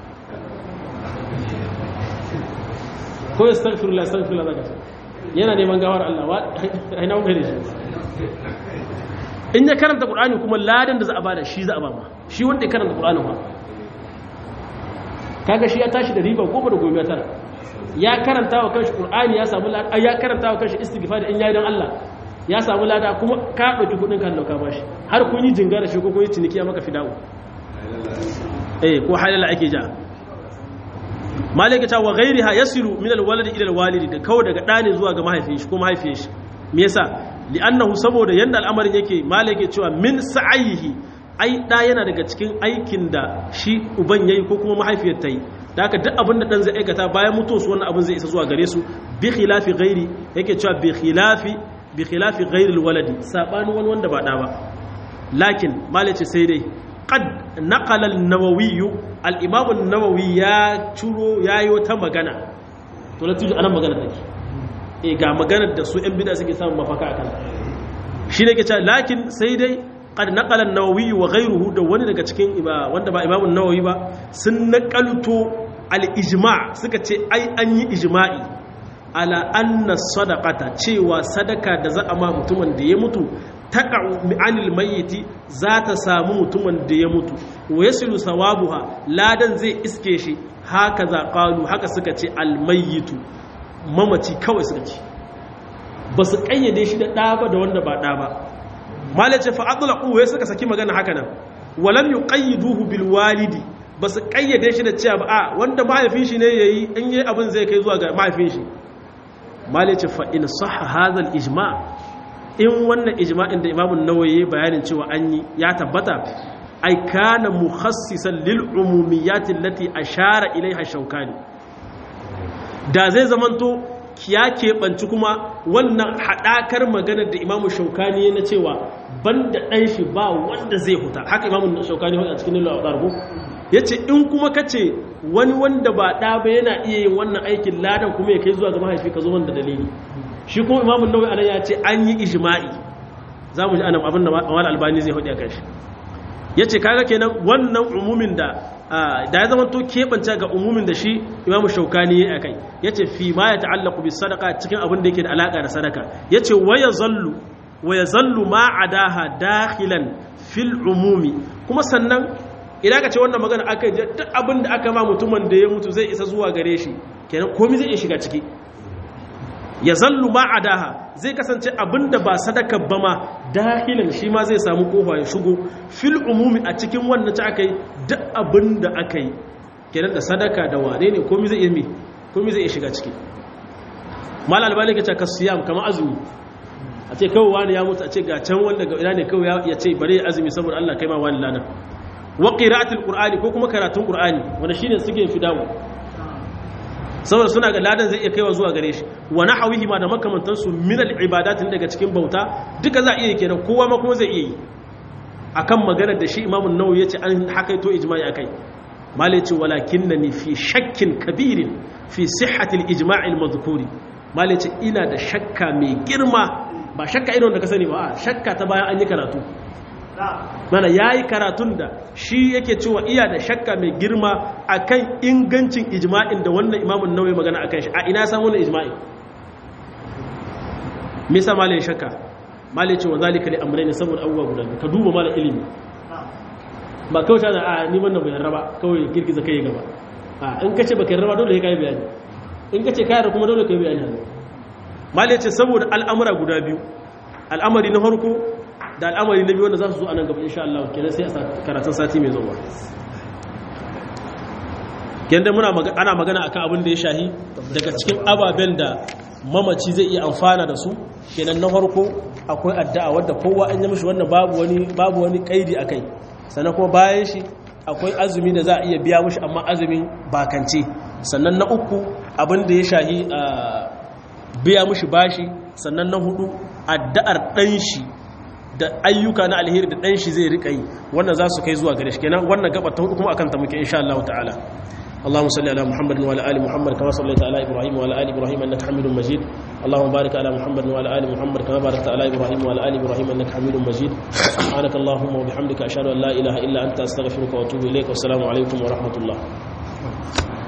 ko astaghfirullah astaghfirullah zaka ce yana neman gafarar Allah wa ai na gare shi in ya karanta Qur'ani kuma ladan da za a bada shi za a ba ma shi wanda ya karanta Qur'ani ba kaga shi ya tashi da riba goma da goma tara ya karanta wa kanshi Qur'ani ya samu ladan ya karanta wa kanshi istighfar in yayi dan Allah ya samu lada kuma ka ɗauki kudin kan dauka bashi har kun yi jinga da shi ko kun yi ciniki ya maka fidawo eh ko halala ake ja malaka ta wa ghairiha yasilu min alwalad ila alwalidi da kawai daga ɗani zuwa ga mahaifin shi ko mahaifiyar shi me yasa li'annahu saboda yanda al'amarin yake malaka cewa min sa'ihi ai da yana daga cikin aikin da shi uban yayi ko kuma mahaifiyar ta yi da haka duk abin da dan zai aikata bayan mutuwarsu wannan abin zai isa zuwa gare su bi khilafi ghairi yake cewa bi khilafi bi khilafi ghairil waladi sabani wani wanda ba da ba lakin malace sai dai qad naqala an-nawawi al-imam an-nawawi ya curo yayi wata magana to latuji anan magana take eh ga maganar da su ɗan bid'a suke samun mafaka akan shi ne ke cewa lakin sai dai qad naqala an-nawawi wa ghayruhu da wani daga cikin wanda ba imam an-nawawi ba sun naqalto al-ijma' suka ce ai an yi ijma'i ala anna sadaqata cewa sadaka da za a ma mutumin da ya mutu taqa'u anil mayyiti za ta samu mutumin da ya mutu wa yasilu sawabuha ladan zai iske shi haka za qalu haka suka ce al mayyitu mamaci kawai suka ce ba su kayyade shi da ɗa ba da wanda ba ɗa ba malace fa atlaqu wai suka saki magana haka nan walam yuqayyiduhu bil walidi ba su kayyade shi da cewa ba a wanda mahaifin shi ne yayi in yi abin zai kai zuwa ga mahaifin shi malice fa in sahha hadha al ijma in wannan ijma'in da imamun nawawi bayanin cewa an yi ya tabbata ai kana mukhassisan lil umumiyyat allati ashara ilaiha shaukani da zai zamanto ya keɓanci kuma wannan haɗakar maganar da imamu shaukani na cewa banda ɗan shi ba wanda zai huta haka imamu shaukani a cikin nilo a ɗargo ya ce in kuma ka ce wani wanda ba ɗa ba yana iya yin wannan aikin ladan kuma ya kai zuwa ga mahaifi ka zo wanda dalili shi kuma imamun nawai anan ya ce an yi ijma'i za mu ji anan abin da wani albani zai hudu a kan shi ya ce kaga kenan wannan umumin da da ya zama to keɓance ga umumin da shi imamu shaukani ya kai ya ce fi ma ya ta'allaku bi sadaka cikin abin da yake da alaƙa da sadaka ya ce waya zallu waya zallu ma adaha dakhilan fil umumi kuma sannan idan ka ce wannan magana aka yi duk abin da aka ma mutumin da ya mutu zai isa zuwa gare shi kenan komai zai iya shiga ciki ya zallu ma adaha zai kasance abinda ba sadaka ba ma dahilan shi ma zai samu kofa ya shigo fil umumi a cikin wannan ta aka yi duk abinda aka yi kenan da sadaka da wane ne komai zai iya komai zai iya shiga ciki mal albani ka ce ka siyam kamar azumi a ce kawai wani ya mutu a ce ga can wanda ga ina ne kawai ya ce bare azumi saboda Allah kai ma wani lana wa qira'atul qur'ani ko kuma karatun qur'ani wanda shine suke fidawo saboda suna ga ladan zai iya kaiwa zuwa gare shi wa nahawihi ma da makamantansu min al-ibadatin daga cikin bauta duka za a iya kenan kowa ma kuma zai iya yi akan maganar da shi imamu nawawi yace an hakaito ijma'i akai malai ce walakinnani fi shakkin kabirin fi sihhati al-ijma'i al-madhkuri malai ce ina da shakka mai girma ba shakka irin da ka sani ba shakka ta bayan an yi karatu mana ya yi karatun da shi yake cewa iya da shakka mai girma akan ingancin ijma'in da wannan imamun nauyi magana akan shi a ina samu wannan ijma'in me yasa malai shakka malai ce wa zalika li amrayni saboda abubuwa guda ka duba malai ilimi ba kawai ta a ni wannan bayan raba kawai girgiza kai gaba a in kace baka raba dole kai bayani in kace kai da kuma dole kai bayani malai ce saboda al'amura guda biyu al'amari na farko da al'amari na biyu wanda za su zo a nan gaba insha Allah kenan sai a karatun sati mai zuwa kenan muna ana magana akan abin da ya shahi daga cikin ababen da mamaci zai iya amfana da su kenan na farko akwai addu'a wadda kowa an yi mishi wannan babu wani babu wani kaidi akai sannan kuma bayan shi akwai azumi da za a iya biya mishi amma azumin bakance sannan na uku abin da ya shahi biya mishi bashi sannan na hudu addu'ar dan shi da ayyuka na alheri da dan shi zai rika yi wannan za su kai zuwa gare shi kenan wannan gaba ta hudu kuma akan ta muke insha Allah ta'ala اللهم صل على محمد وعلى ال محمد كما صليت على ابراهيم وعلى ال ابراهيم انك حميد مجيد اللهم بارك على محمد وعلى ال محمد كما باركت على ابراهيم وعلى ال ابراهيم انك حميد مجيد سبحانك اللهم وبحمدك اشهد ان لا اله الا انت استغفرك واتوب اليك والسلام عليكم ورحمه الله